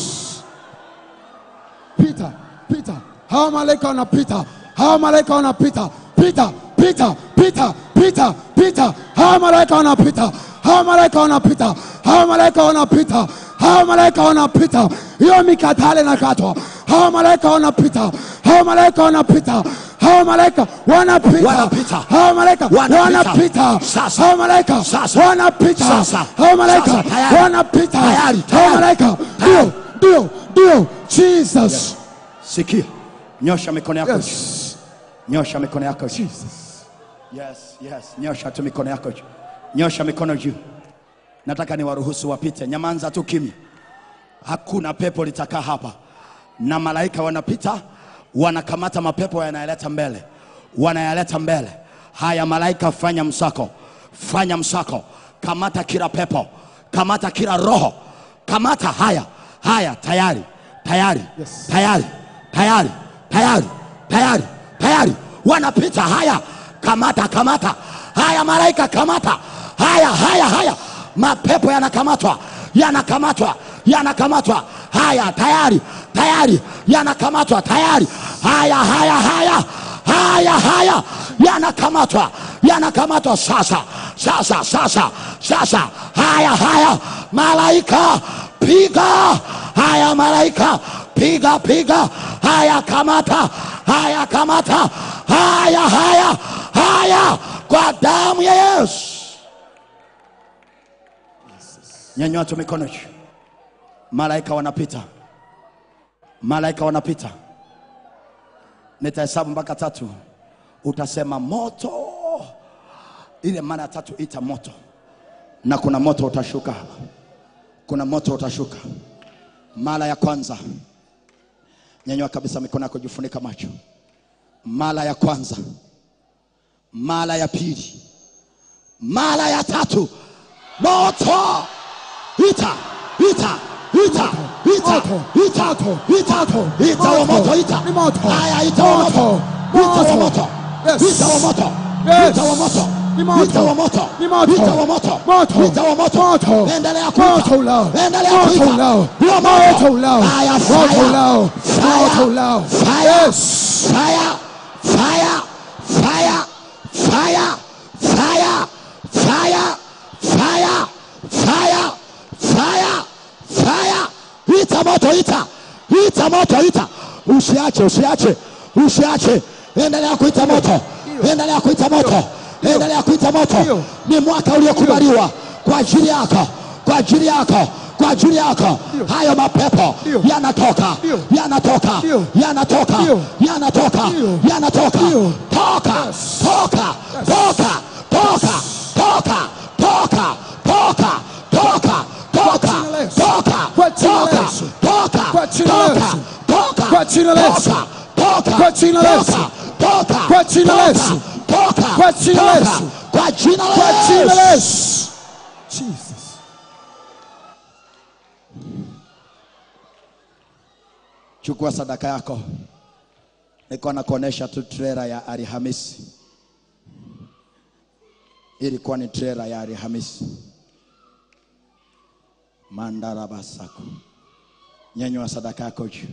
pita pita hawa malaika wanapita hawa malaika wanapita pita pita pita pita pita hawa malaika wanapita hawa malaika wanapita hawa malaika wanapita hawa malaika wanapita hiyo mikatale nakatwa hawa malaika wanapita hawa malaika wanapita hawa malaika wanapita Wanapita. hawa malaika Wanapita. wanapita Sasa. hawa malaika Sasa. wanapita Sasa. hawa malaika Sasa. Tayari. wanapita Tayari. hawa Tayari. malaika Tayari. ndio ndio ndio Jesus Sikia, nyosha mikono yako Yes. juu. Nyosha mikono yako juu. Yes, yes. Nyosha tu mikono yako juu. Nyosha mikono juu. Nataka niwaruhusu wapite. Nyamanza tu kimya. Hakuna pepo litakaa hapa, na malaika wanapita, wanakamata mapepo yanayaleta mbele, wanayaleta mbele. Haya, malaika, fanya msako, fanya msako, kamata kila pepo, kamata kila roho, kamata. Haya, haya, tayari, tayari, tayari, tayari, tayari, tayari, tayari, wanapita. Haya, kamata, kamata. Haya, malaika, kamata. Haya, haya, haya, mapepo yanakamatwa, yanakamatwa, yanakamatwa. Haya, tayari, tayari, yanakamatwa, tayari. Haya, haya, haya, haya, haya, yanakamatwa, yanakamatwa sasa, sasa, sasa, sasa. Haya, haya, malaika, piga. Haya, malaika, piga, piga. Haya, kamata, haya, kamata. Haya, haya, haya, kwa damu ya Yesu. Nyanyua tu mikono juu. Malaika wanapita, malaika wanapita. Nitahesabu mpaka tatu, utasema moto. Ile mara ya tatu ita moto, na kuna moto utashuka hapa, kuna moto utashuka. Mara ya kwanza, nyanyua kabisa mikono yako, jifunika macho. Mara ya kwanza, mara ya pili, mara ya tatu, moto ita ita ita ita Moto, ita moto, ita moto, ita wa moto, moto ita ni moto, haya ita wa moto moto, ita wa moto. moto Yes. ita wa moto Yes. ita wa moto Ni moto. ita wa moto Ni moto. ita wa moto Moto. ita wa moto Moto. endelea Moto kuita ulao. endelea Moto kuita ulao. Huo Moto ulao. haya Moto fire ulao. fire Moto ulao. fire Yes. fire fire fire fire fire fire fire fire fire fire ita moto ita ita moto ita usiache usiache usiache endelea kuita moto, endelea kuita moto, endelea kuita moto. Ndio. Ni mwaka uliokubaliwa kwa ajili yako, kwa ajili yako, kwa ajili yako. Ndio. Hayo mapepo Ndio. yanatoka, Ndio. yanatoka, Ndio. yanatoka, Ndio. yanatoka, Ndio. yanatoka. Ndio. Toka, toka, toka, toka, toka, toka, toka, toka, toka, jina la Yesu. toka, Kwa jina la toka, Yesu. toka, Kwa jina la toka, Yesu. toka, Kwa jina la Yesu. toka, toka, Kwa jina la toka, Yesu. toka, Kwa jina la toka, Yesu. toka, Kwa jina la toka, Yesu. kwa jina la Kwa jina la Yesu. Yesu. Jesus. chukua sadaka yako niko nakuonesha tu trela ya alhamisi ilikuwa ni trela ya alhamisi mandarabasako nyanyua sadaka yako juu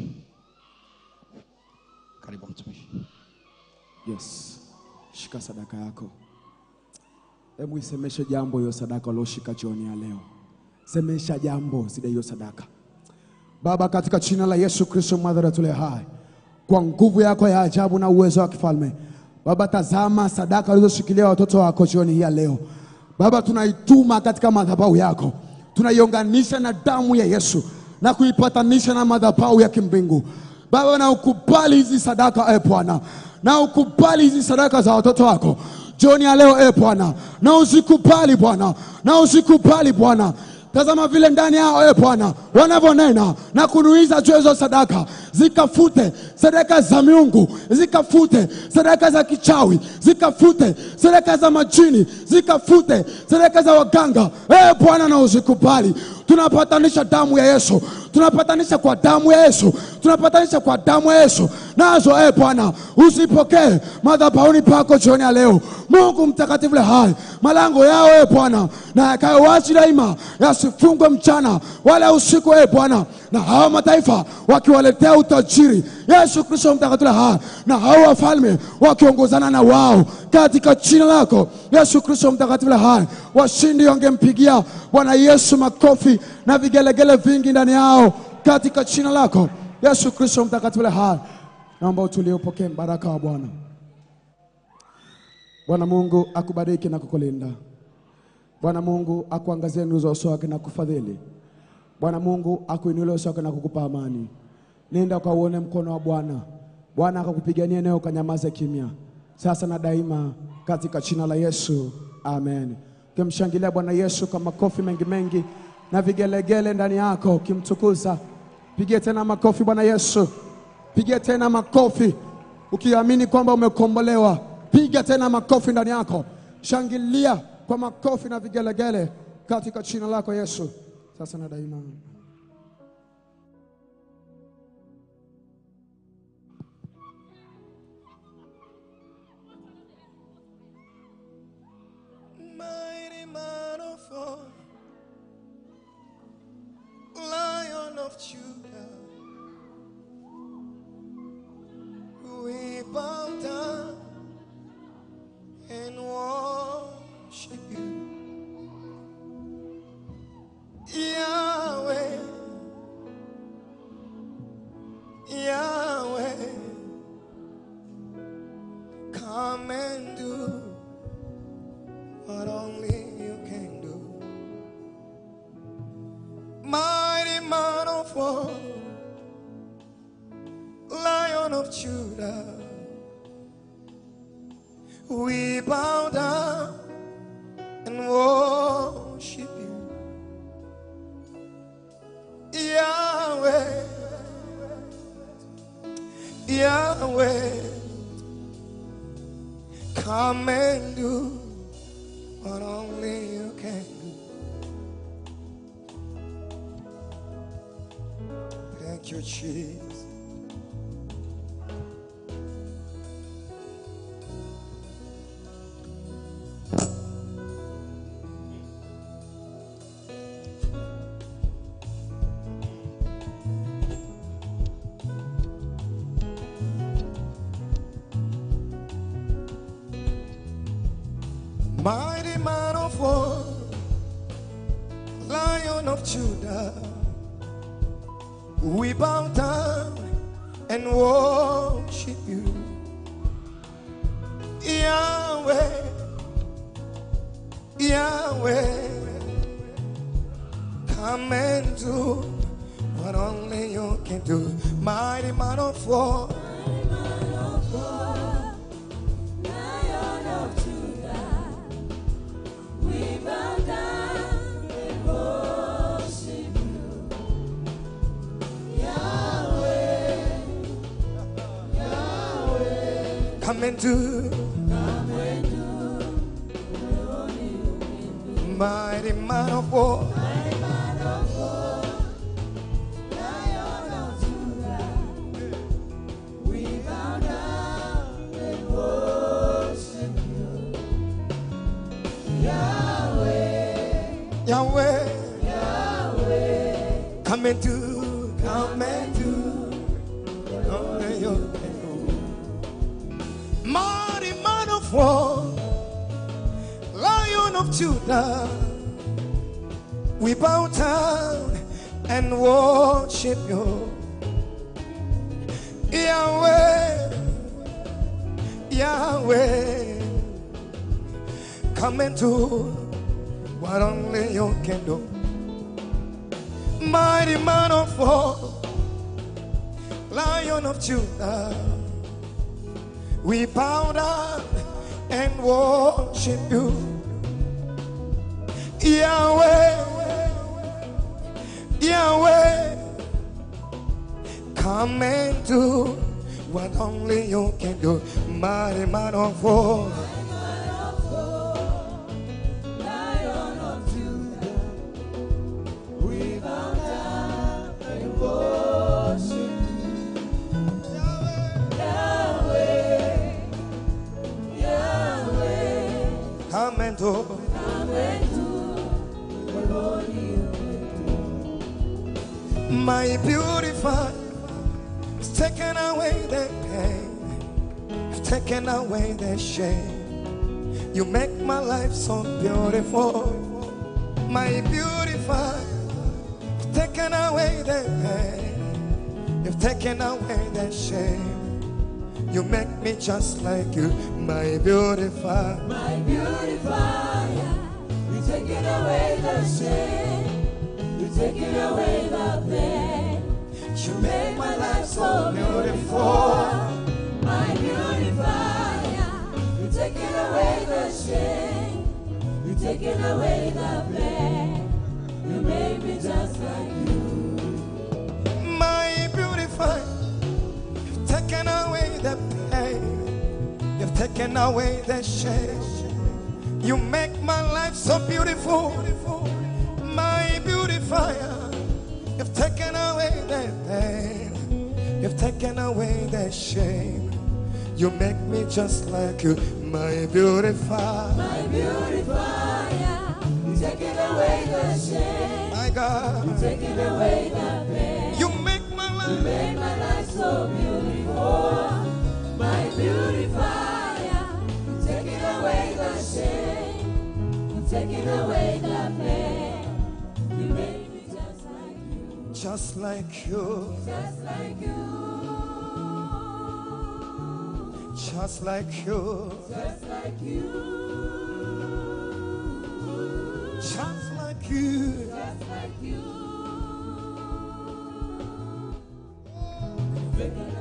karibu mtumishi Yes. Shika sadaka yako. Hebu isemeshe jambo hiyo sadaka ulioshika jioni ya leo. Semesha jambo zile hiyo sadaka. Baba, katika jina la Yesu Kristo mwadhara tule hai, kwa nguvu yako ya ajabu na uwezo wa kifalme, Baba, tazama sadaka ulizoshikilia watoto wako jioni hii ya leo. Baba, tunaituma katika madhabahu yako, tunaiunganisha na damu ya Yesu na kuipatanisha na madhabahu ya kimbingu. Baba, na ukubali hizi sadaka e Bwana, na ukubali hizi sadaka za watoto wako jioni ya leo e Bwana, na usikubali Bwana, na usikubali Bwana Tazama vile ndani yao e Bwana wanavyonena na kunuiza juu ya hizo sadaka, zikafute sadaka za miungu, zikafute sadaka za kichawi, zikafute sadaka za majini, zikafute sadaka za waganga e Bwana, na uzikubali. Tunapatanisha damu ya Yesu, tunapatanisha kwa damu ya Yesu, tunapatanisha kwa damu ya Yesu nazo e Bwana, usipokee madhabahuni pako jioni ya leo. Mungu mtakatifu le hai, malango yao e Bwana na yakayo wazi daima, yasifungwe mchana wala usiku e Bwana, na hao mataifa wakiwaletea utajiri Yesu Kristo mtakatifu le hai, na hao wafalme wakiongozana na wao katika jina lako Yesu Kristo mtakatifu le hai. Washindi wangempigia Bwana Yesu makofi na vigelegele vingi ndani yao katika jina lako Yesu Kristo mtakatifu le hai. Naomba utulie, upokee baraka wa Bwana. Bwana Mungu akubariki na kukulinda. Bwana Mungu akuangazie nuru za uso wake na kufadhili. Bwana Mungu akuinulie uso wake na kukupa amani. Nenda ukauone mkono wa Bwana. Bwana akakupigania naye ukanyamaza kimya, sasa na daima, katika jina la Yesu, amen. Ukimshangilia Bwana Yesu kwa makofi mengi mengi na vigelegele ndani yako, ukimtukuza, pigie tena makofi Bwana Yesu, pigie tena makofi ukiamini kwamba umekombolewa. Piga tena makofi ndani yako, shangilia kwa makofi na vigelegele katika jina lako Yesu, sasa na daima. Mighty man of war, Lion of Judah, we bow down and worship you, Yahweh, Yahweh. Come and do what only you can do. Mighty man of war, Lion of Judah, we bow down and worship you, Yahweh, Yahweh. Come and do what only you can do. Thank you, Jesus. Mighty man of war, Lion of Judah, we bow down and worship you, Yahweh, Yahweh, come and do what only you can do. Mighty man of war, Lion of Judah, we bow down and worship you. Yahweh, come and do. Mighty man of war, Lion of Judah, we bow down and worship you. Yahweh, Yahweh, Yahweh, come and do, come and do. Only you can do. Mighty man of war, Lion of Judah, we bow down and worship you. Yahweh, Yahweh, come and do what only you can do. Mighty man of war, Lion of Judah, we bow down and worship you. Yahweh, Yahweh, come and do what only you can do. Mighty man of war, Lion of Judah, we bow down and worship you. Yahweh, Yahweh, come and do. come and do what only you My beautified has taken away the pain, have taken away the shame. You make my life so beautiful. My beautified has taken away the pain, you've taken away the shame. You make me just like you, my beautified. My beautifier, you taking away the shame, you taking away the pain. You Make my life so beautiful. My beautifier, you taking away the shame, you taking away the pain. You made me just like you. my beautified. You've taken away the pain, you've taken away the shame. You make my life so beautiful, my beautifier. You've taken away the pain, you've taken away the shame. You make me just like you, my beautifier. My beautifier, you taking away the shame, My God, taking away the pain. you make my life. Make my life so beautiful. My beautifier, you taking away the shame, you taking away the pain. You made me just like you, Just like you, just like you, just like you, just like you, just like you. just like you. Taking